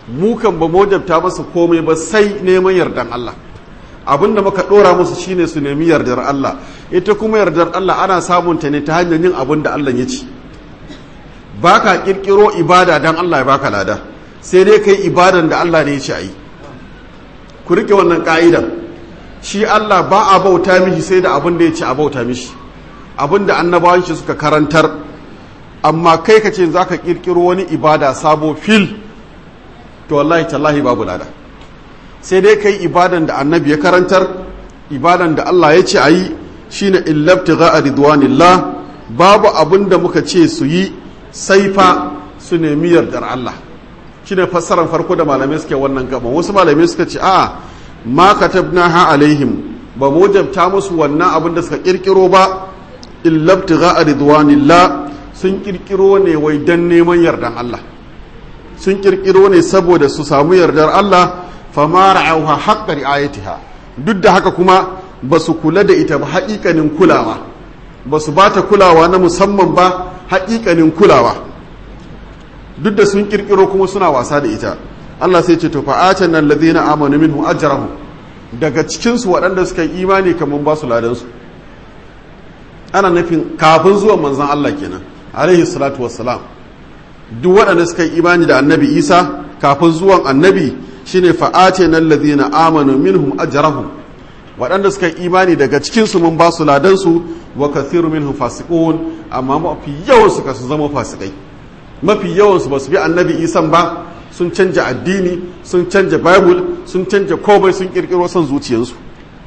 Speaker 1: mu kan ba mojabta masa komai ba sai neman yardan Allah abinda muka dora musu shine su nemi yardar Allah ita kuma yardar Allah ana samun ta ne ta hanyar yin abin da Allah ya ci baka kirkiro ibada dan Allah ya baka lada sai dai kai ibadan da Allah ne ya ci ayi ku rike wannan ka'idan shi Allah ba a bauta mishi sai da abin da ya ci a bauta mishi abin da annabawan shi suka karantar amma kai ka ce za ka kirkiro wani ibada sabo fil to wallahi tallahi babu lada sai dai kai ibadan da annabi ya karantar ibadan da Allah ya ce a yi shine illabtigha a ridwanillah babu abin da muka ce su yi sai fa su nemi yardar Allah shine fassarar farko da malamai suke wannan gaban wasu malamai suka ce a ma katabnaha alaihim ba mu wajabta musu wannan abin da suka kirkiro ba illabtigha a ridwanillah sun kirkiro ne wai dan neman yardan Allah sun kirkiro ne saboda su samu yardar Allah fama ra'auha haqqa ri'ayatiha duk da haka kuma ba su kula da ita ba haƙiƙanin kulawa ba su ba ta kulawa na musamman ba haƙiƙanin kulawa duk da sun kirkiro kuma suna wasa da ita Allah sai ce to fa'atan nan ladina amanu minhu ajrahum daga cikin su waɗanda suka yi imani kaman ba su ladan su ana nufin kafin zuwan manzon Allah kenan alaihi salatu wassalam duk waɗanda suka yi imani da annabi Isa kafin zuwan annabi shine fa'ate nan ladina amanu minhum ajrahum waɗanda suka yi imani daga cikin su mun ba su ladan su wa kathiru minhum fasiqun amma mafi yawan su ka su zama fasikai mafi yawan su ba su bi annabi Isa ba sun canja addini sun canja bible sun canja komai sun kirkiro son zuciyarsu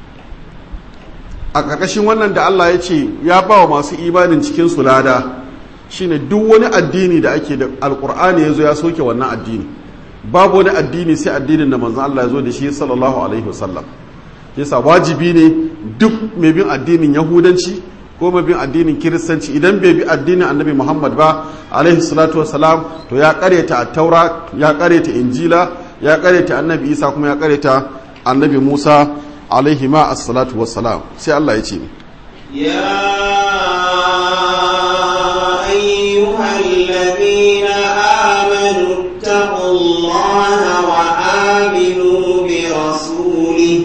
Speaker 1: a ƙarƙashin wannan da Allah ya ce ya ba wa masu imanin cikin su lada shine duk wani addini da ake da alkur'ani ya zo ya soke wannan addini babu wani addini sai addinin da manzon Allah ya zo da shi sallallahu alaihi wasallam yasa wajibi ne duk mai bin addinin yahudanci ko mai bin addinin kiristanci idan bai bi addinin annabi muhammad ba alaihi salatu wasalam to ya kareta taura ya kareta injila ya kareta annabi isa kuma ya kareta annabi musa alaihi ma as-salatu wassalam sai Allah ya ce
Speaker 2: يا أيها الذين آمنوا اتقوا الله وآمنوا برسوله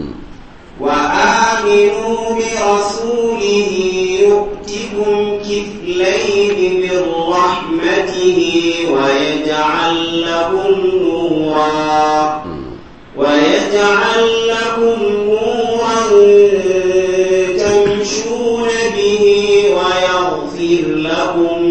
Speaker 2: وآمنوا برسوله يؤتكم كفلين من رحمته ويجعل لكم نورا ويجعل لكم نورا تمشون به ويغفر لكم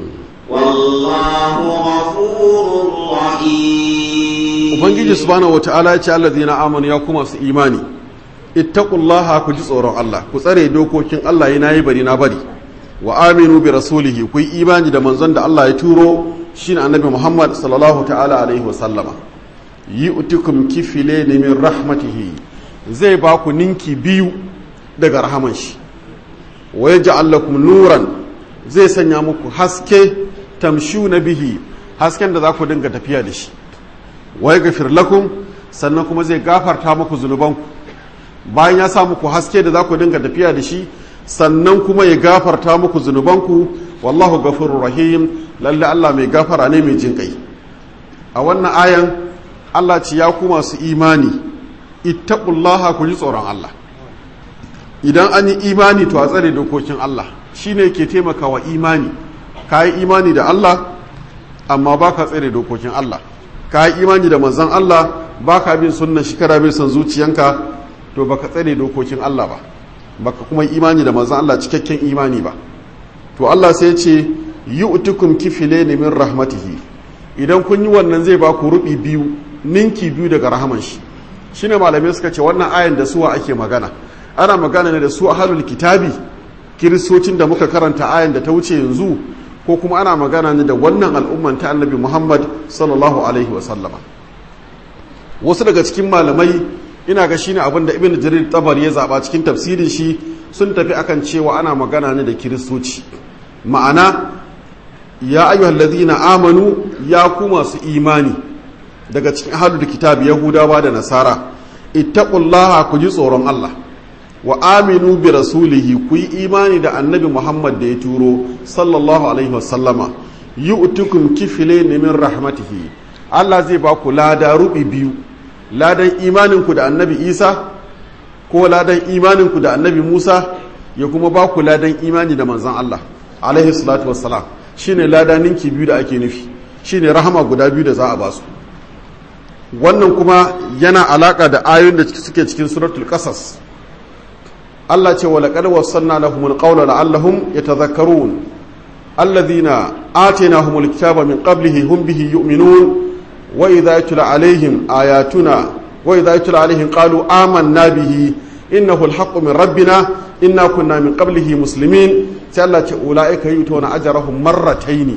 Speaker 2: والله غفور رحيم
Speaker 1: ubangiji subhanahu wata'ala ya ce allazina amanu ya kuma su imani ittaqullaha ku ji tsoron Allah ku tsare dokokin Allah yana yi bari na bari wa aminu bi rasulihi ku yi imani da manzon da Allah ya turo shine annabi Muhammad sallallahu ta'ala alaihi wa sallama yi utikum kifile ne min rahmatihi zai ba ku ninki biyu daga rahaman shi wa yaj'al lakum nuran zai sanya muku haske tamshu na bihi hasken da za ku dinga tafiya da shi wa yaghfir lakum sannan kuma zai gafarta muku zunubanku bayan ya sa muku haske da za ku dinga tafiya da shi sannan kuma ya gafarta muku zunubanku wallahu gafurur rahim lalle Allah mai gafara ne mai jin kai a wannan ayan Allah ce ya ku masu imani ittaqullaha ku ji tsoron Allah idan an yi imani to a tsare dokokin Allah shine ke taimakawa imani ka yi imani da Allah amma ba ka tsare dokokin Allah ka yi imani da manzon Allah ba ka bin sunnan shi kana bin son zuciyanka to baka tsare dokokin Allah ba baka kuma imani da manzon Allah cikakken imani ba to Allah sai ya ce yu'tukum kifilaini min rahmatihi idan kun yi wannan zai ba ku rubi biyu ninki biyu daga rahaman shi shine malamai suka ce wannan ayan da suwa ake magana ana magana ne da su ahlul kitabi kiristocin da muka karanta ayan da ta wuce yanzu ko kuma ana magana ne da wannan al'umman ta annabi Muhammad sallallahu alaihi wa sallama wasu daga cikin malamai ina ga shine abin da ibn jarir tabar ya zaba cikin tafsirin shi sun tafi akan cewa ana magana ne da kiristoci ma'ana ya ayyuhal ladina amanu ya ku masu imani daga cikin ahlul kitab yahudawa da nasara ittaqullaha ku ji tsoron Allah wa aminu bi rasulihi ku yi imani da annabi Muhammad da ya turo sallallahu alaihi wasallama yu'tukum kiflayn min rahmatihi Allah zai ba ku lada rubi biyu ladan imaninku da annabi Isa ko ladan imaninku da annabi Musa ya kuma ba ku ladan imani da manzan Allah alaihi salatu wassalam shine lada ninki biyu da ake nufi shine rahama guda biyu da za a ba su wannan kuma yana alaka da ayoyin da suke cikin suratul qasas Allah ce wala qad wassalna lahumul qawla la'allahum yatadhakkarun alladhina atainahumul kitaba min qablihi hum bihi yu'minun wa idha yutla alaihim ayatuna wa idha yutla alaihim qalu amanna bihi innahu alhaqqu min rabbina inna kunna min qablihi muslimin sai Allah ce ulaika yutuna ajrahum marrataini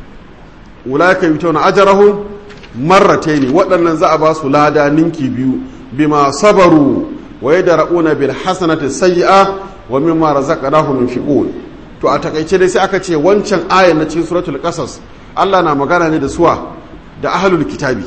Speaker 1: ulaika yutuna ajrahum marrataini waɗannan za a ba su lada ninki biyu bima sabaru wa yadra'una bil hasanati sayyi'a wa mimma razaqnahum yunfiqun to a takaice dai sai aka ce wancan ayan na cikin suratul qasas Allah na magana ne da suwa da ahlul kitabi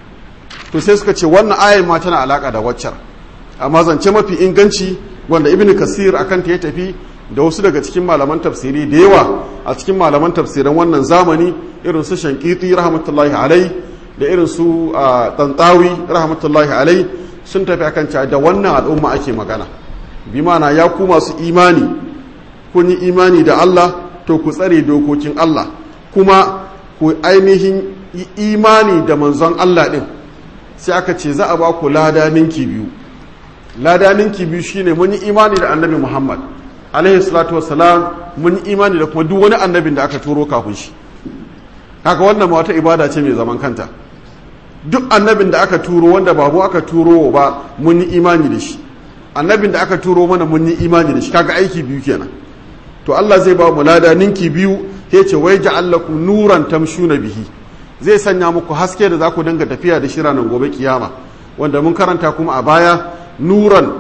Speaker 1: to sai suka ce wannan ayan ma tana alaka da waccar amma zance mafi inganci wanda ibnu kasir akan ta ya tafi da wasu daga cikin malaman tafsiri da yawa a cikin malaman tafsiran wannan zamani irin su shankiti rahmatullahi alai da irin su tantawi rahmatullahi alai sun tafi akan cewa da wannan al'umma ake magana bi mana ya ku masu imani kun yi imani da Allah to ku tsare dokokin Allah kuma ku ainihin yi imani da manzon Allah din sai aka ce za a ba ku lada ninki biyu lada ninki biyu shine mun yi imani da annabi Muhammad alaihi salatu wassalam mun yi imani da kuma duk wani annabin da aka turo kafin shi haka wannan ma wata ibada ce mai zaman kanta duk annabin da aka turo wanda ba mu aka turo ba mun yi imani da shi annabin da aka turo mana mun yi imani da shi kaga aiki biyu kenan to Allah zai ba mu lada ninki biyu ya ce wai ja'allakum nuran tamshuna bihi zai sanya muku haske da za ku dinga tafiya da shi ranar gobe kiyama wanda mun karanta kuma a baya nuran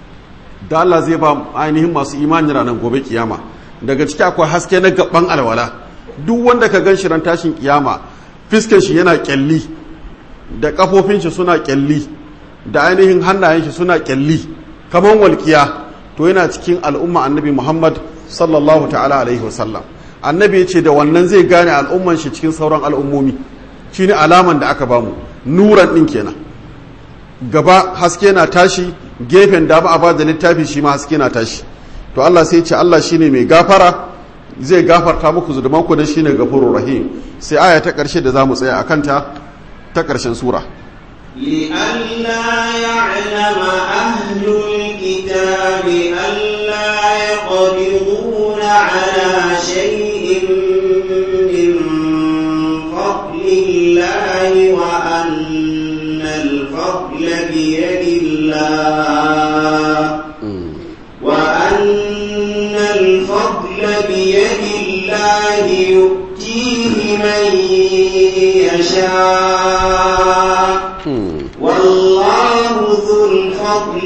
Speaker 1: da Allah zai ba ainihin masu imani ranar gobe kiyama daga ciki akwai haske na gaban alwala duk wanda ka gan shi ran tashin kiyama fiskan shi yana kyalli da kafofin shi suna kyalli da ainihin hannayen shi suna kyalli kamar walkiya to yana cikin al'umma annabi Muhammad sallallahu ta'ala alaihi wasallam annabi ya ce da wannan zai gane al'umman shi cikin sauran al'ummomi shine alaman da aka bamu nuran din kenan gaba haske na tashi gefen dama a bada littafi shi ma haske na tashi to Allah sai ce Allah shine mai gafara zai gafarta muku zunuban ku dan shine gafurur rahim sai aya ta karshe da zamu tsaya akan ta ta karshen sura
Speaker 2: لئلا يعلم أهل الكتاب ألا يقدرون على شيء من فضل الله وأن الفضل بيد الله وأن الفضل بيد الله يؤتيه من يشاء والله ذو الفضل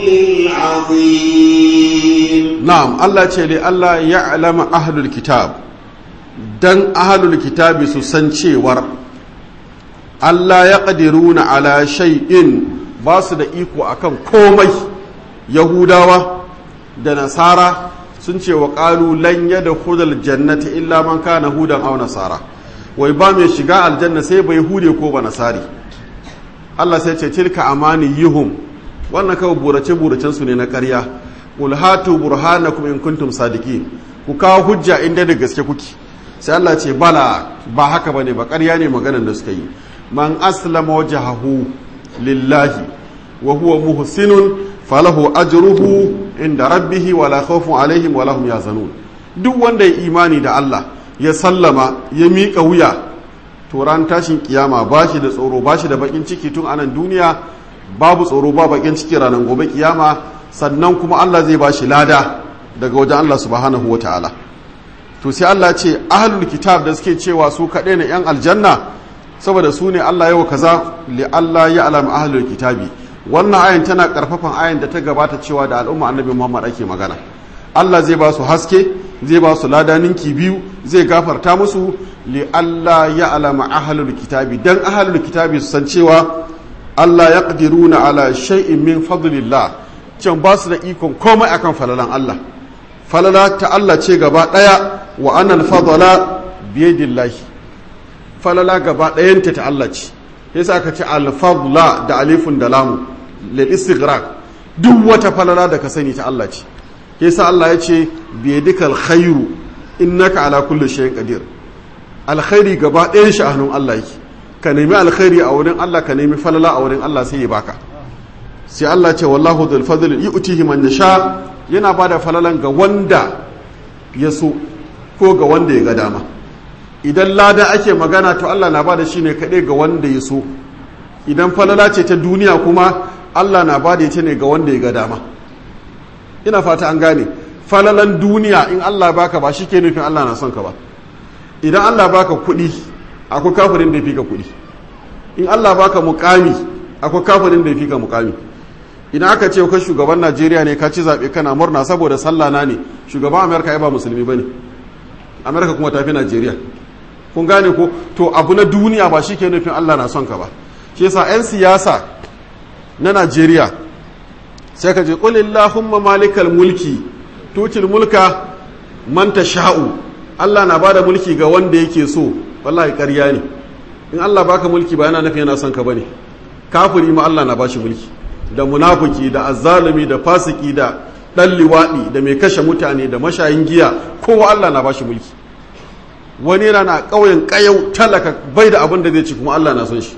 Speaker 2: العظيم
Speaker 1: na'am Allah ce li Allah ya alama ahlul kitab dan ahlul kitabi su san cewar Allah ya ƙadiruna ala shay'in ba su da iko akan komai yahudawa da nasara sun ce wa ƙalu lan yada hudal jannati illa man kana hudan aw nasara wai ba mai shiga aljanna sai bai hude ko ba nasari Allah sai ce tilka amani yihum wannan kawai burace buracen su ne na ƙarya qul hatu burhanakum in kuntum sadiqin ku kawo hujja inda da gaske kuke sai Allah ce bala ba haka bane ba ƙarya ne maganar da suka yi man aslama wajhahu lillahi wa huwa muhsinun falahu ajruhu inda rabbihi wala khawfun alaihim wala hum yazanun duk wanda ya imani da Allah ya sallama ya miƙa wuya to ran tashin kiyama ba shi da tsoro ba shi da bakin ciki tun anan duniya babu tsoro ba bakin ciki ranar gobe kiyama sannan kuma Allah zai ba shi lada daga wajen Allah subhanahu wa ta'ala to sai Allah ce ahlul kitab da suke cewa su kaɗai ne yan aljanna saboda su ne Allah yawa kaza li Allah ya alama ahlul kitabi wannan ayan tana karfafan ayan da ta gabata cewa da al'umma annabi Muhammad ake magana Allah zai ba su haske zai ba su ladaninki biyu zai gafarta musu li Allah ya alama ahlul kitabi dan ahlul kitabi su san cewa Allah ya qadiruna ala shay'in min fadlillah can ba su da ikon komai akan falalan Allah falala ta Allah ce gaba daya wa anal fadla biyadillahi falala gaba ɗayanta ta Allah ce yasa aka ce al-fadla da alifun da lamu lil istighraq duk wata falala da ka sani ta Allah ce yasa Allah ya ce biyadikal khairu innaka ala kulli shay'in qadir alkhairi gaba ɗayan shi a hannun Allah yake ka nemi alkhairi a wurin Allah ka nemi falala a wurin Allah sai ya baka sai Allah ce wallahu dhul fadl yu'tihi man yasha yana bada falalan ga wanda ya so ko ga wanda ya ga dama idan lada ake magana to Allah na bada shi ne kaɗai ga wanda ya so idan falala ce ta duniya kuma Allah na bada ita ne ga wanda ya ga dama ina fata an gane falalan duniya in Allah baka ba shi ke nufin Allah na son ka ba idan Allah baka kuɗi akwai kafirin da ya fi ka kuɗi in Allah baka mukami akwai kafirin da ya fi ka mukami idan aka ce ka shugaban Najeriya ne ka ci zaɓe kana murna saboda sallah na ne shugaban Amerika ya ba musulmi bane Amerika kuma ta fi Najeriya kun gane ko to abu na duniya ba shi ke nufin Allah na son ka ba shi yasa 'yan siyasa na Najeriya sai ka je qulillahumma malikal mulki tutil mulka man sha'u Allah na bada mulki ga wanda yake so wallahi ƙarya ne in Allah baka mulki ba yana nufin yana son ka bane kafiri ma Allah na bashi mulki da munafiki da azzalumi da fasiki da dan liwadi da mai kashe mutane da mashayin giya kowa Allah na bashi mulki wani yana na ƙauyen ƙayau talaka bai da abin da zai ci kuma Allah na son shi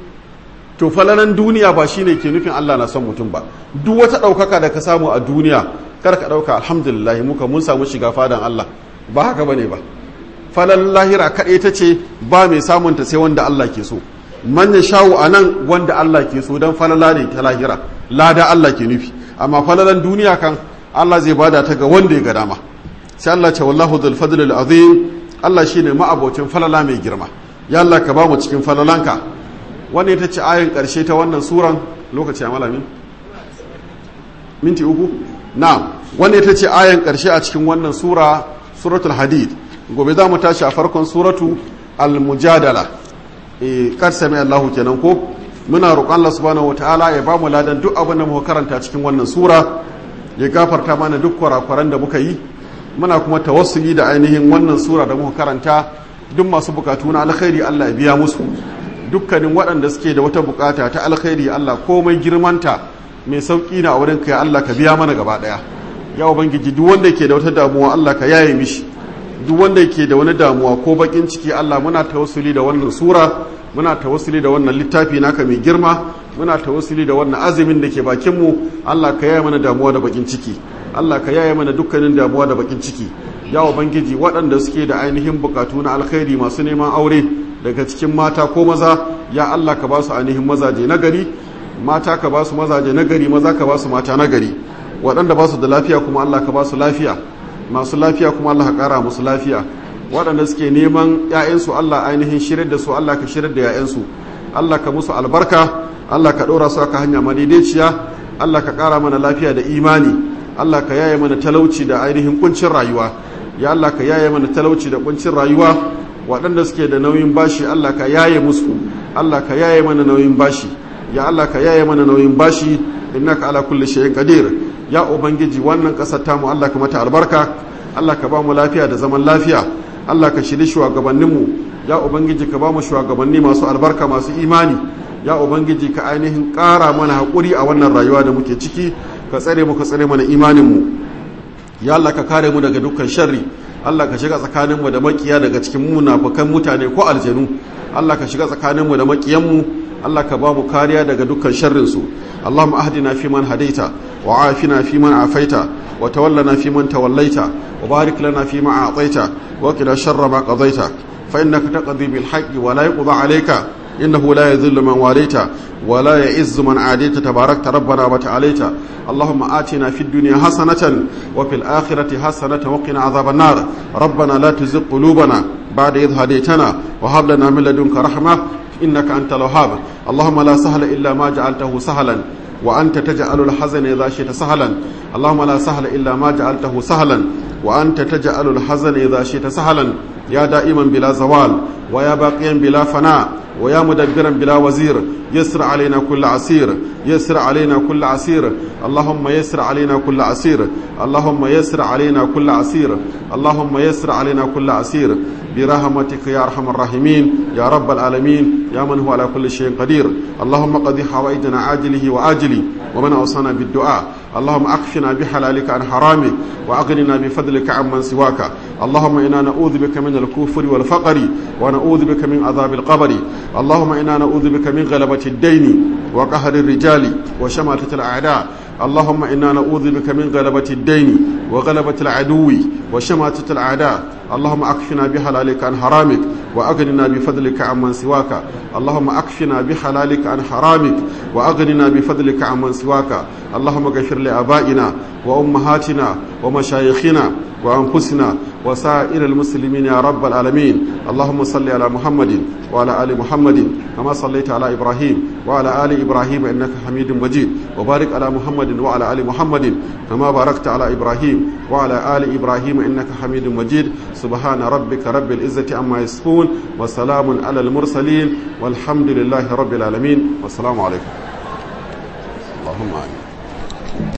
Speaker 1: to falalan duniya ba shine ke nufin Allah na son mutum ba duk wata ɗaukaka da ka samu a duniya kar ka ɗauka alhamdulillah muka mun samu shiga fadan Allah ba haka bane ba falal lahira kaɗai ta ce ba mai samun ta sai wanda Allah ke so manya shawo a nan wanda Allah ke so don falala ne ta lahira lada Allah ke nufi amma falalan duniya kan Allah zai bada ta ga wanda ya ga dama sai Allah ce wallahu dhul fadl al azim Allah shine ma'abocin falala mai girma ya Allah ka ba mu cikin falalanka wannan ita ce ayin karshe ta wannan suran lokaci a malamin minti uku na wannan ita ce ayin karshe a cikin wannan sura suratul hadid gobe za mu tashi a farkon suratu al-mujadala e kar sami Allahu kenan ko muna roƙon Allah subhanahu wataala ya ba mu ladan duk abin da muka karanta cikin wannan sura ya gafarta mana duk kurakuran da muka yi muna kuma tawassuli da ainihin wannan sura da muka karanta duk masu bukatu na alkhairi Allah ya biya musu dukkanin waɗanda suke da wata bukata ta alkhairi Allah komai girmanta mai sauki na a wurin kai Allah ka biya mana gaba ɗaya ya ubangiji duk wanda ke da wata damuwa Allah ka yaye mishi duk wanda ke da wani damuwa ko bakin ciki Allah muna tawassuli da wannan sura muna tawassuli da wannan littafi naka mai girma muna tawassuli da wannan azumin da ke bakin mu Allah ka yaye mana damuwa da bakin ciki Allah ka yaye mana dukkanin damuwa da bakin ciki ya ubangiji waɗanda suke da ainihin bukatu na alkhairi masu neman aure daga cikin mata ko maza ya Allah ka ba su ainihin mazaje na gari mata ka ba su mazaje na gari maza ka ba su mata na gari waɗanda ba su da lafiya kuma Allah ka ba su lafiya masu lafiya kuma Allah ka ƙara musu lafiya waɗanda suke neman 'ya'yansu Allah ainihin shirar da su Allah ka shirar da 'ya'yansu Allah ka musu albarka Allah ka ɗora su aka hanya madaidaiciya Allah ka ƙara mana lafiya da imani Allah ka yaye mana talauci da ainihin kuncin rayuwa ya Allah ka yaye mana talauci da kuncin rayuwa waɗanda suke da nauyin bashi Allah ka yaye musu Allah ka yaye mana nauyin bashi ya Allah ka yaye mana nauyin bashi innaka ala kulli shay'in qadir ya ubangiji wannan ƙasar tamu Allah ka mata albarka Allah ka ba mu lafiya da zaman lafiya Allah ka shiri shugabanninmu ya ubangiji ka ba mu shugabanni masu albarka masu imani ya ubangiji ka ainihin ƙara mana haƙuri a wannan rayuwa da muke ciki ka tsare mu ka tsare mana imaninmu ya Allah ka kare mu daga dukkan sharri Allah ka shiga tsakaninmu da makiya daga cikin munafukan mutane ko aljanu Allah ka shiga tsakaninmu da makiyanmu Allah ka ba mu kariya daga dukkan sharrinsu Allahumma ahdina fi man hadaita wa afina fi man afaita wa tawallana fi man tawallaita wa barik lana fi ma a'taita wa qina sharra ma qadaita fa innaka taqdi bil haqqi wa la yuqda alayka innahu la yadhillu man walaita wa la ya'izzu man adita tabarakta rabbana wa ta'alaita اللهم آتنا في الدنيا حسنة وفي الآخرة حسنة وقنا عذاب النار ربنا لا تزغ قلوبنا بعد إذ هديتنا وهب لنا من لدنك رحمة إنك أنت الوهاب اللهم لا سهل إلا ما جعلته سهلا وأنت تجعل الحزن إذا شئت سهلا اللهم لا سهل إلا ما جعلته سهلا وأنت تجعل الحزن إذا شئت سهلا يا دائما بلا زوال ويا باقيا بلا فناء ويا مدبرا بلا وزير يسر علينا كل عسير يسر علينا كل عسير اللهم يسر علينا كل عسير اللهم يسر علينا كل عسير اللهم يسر علينا كل عسير برحمتك يا ارحم الراحمين يا رب العالمين يا من هو على كل شيء قدير اللهم قضي حوائجنا عاجله واجله ومن اوصانا بالدعاء اللهم اكفنا بحلالك عن حرامك واغننا بفضلك عمن سواك اللهم انا نعوذ بك من الكفر والفقر ونعوذ بك من عذاب القبر اللهم انا نعوذ بك من غلبة الدين وقهر الرجال وشماتة الاعداء اللهم انا نعوذ بك من غلبة الدين وغلبة العدو وشماتة الاعداء اللهم اكفنا بحلالك عن حرامك واغننا بفضلك عمن سواك اللهم اكفنا بحلالك عن حرامك واغننا بفضلك عمن سواك اللهم اغفر لابائنا وامهاتنا ومشايخنا وانفسنا وسائر المسلمين يا رب العالمين اللهم صل على محمد وعلى ال محمد كما صليت على ابراهيم وعلى ال ابراهيم انك حميد مجيد وبارك على محمد وعلى ال محمد كما باركت على ابراهيم وعلى ال ابراهيم انك حميد مجيد سبحان ربك رب العزه عما يصفون وسلام على المرسلين والحمد لله رب العالمين والسلام عليكم اللهم امين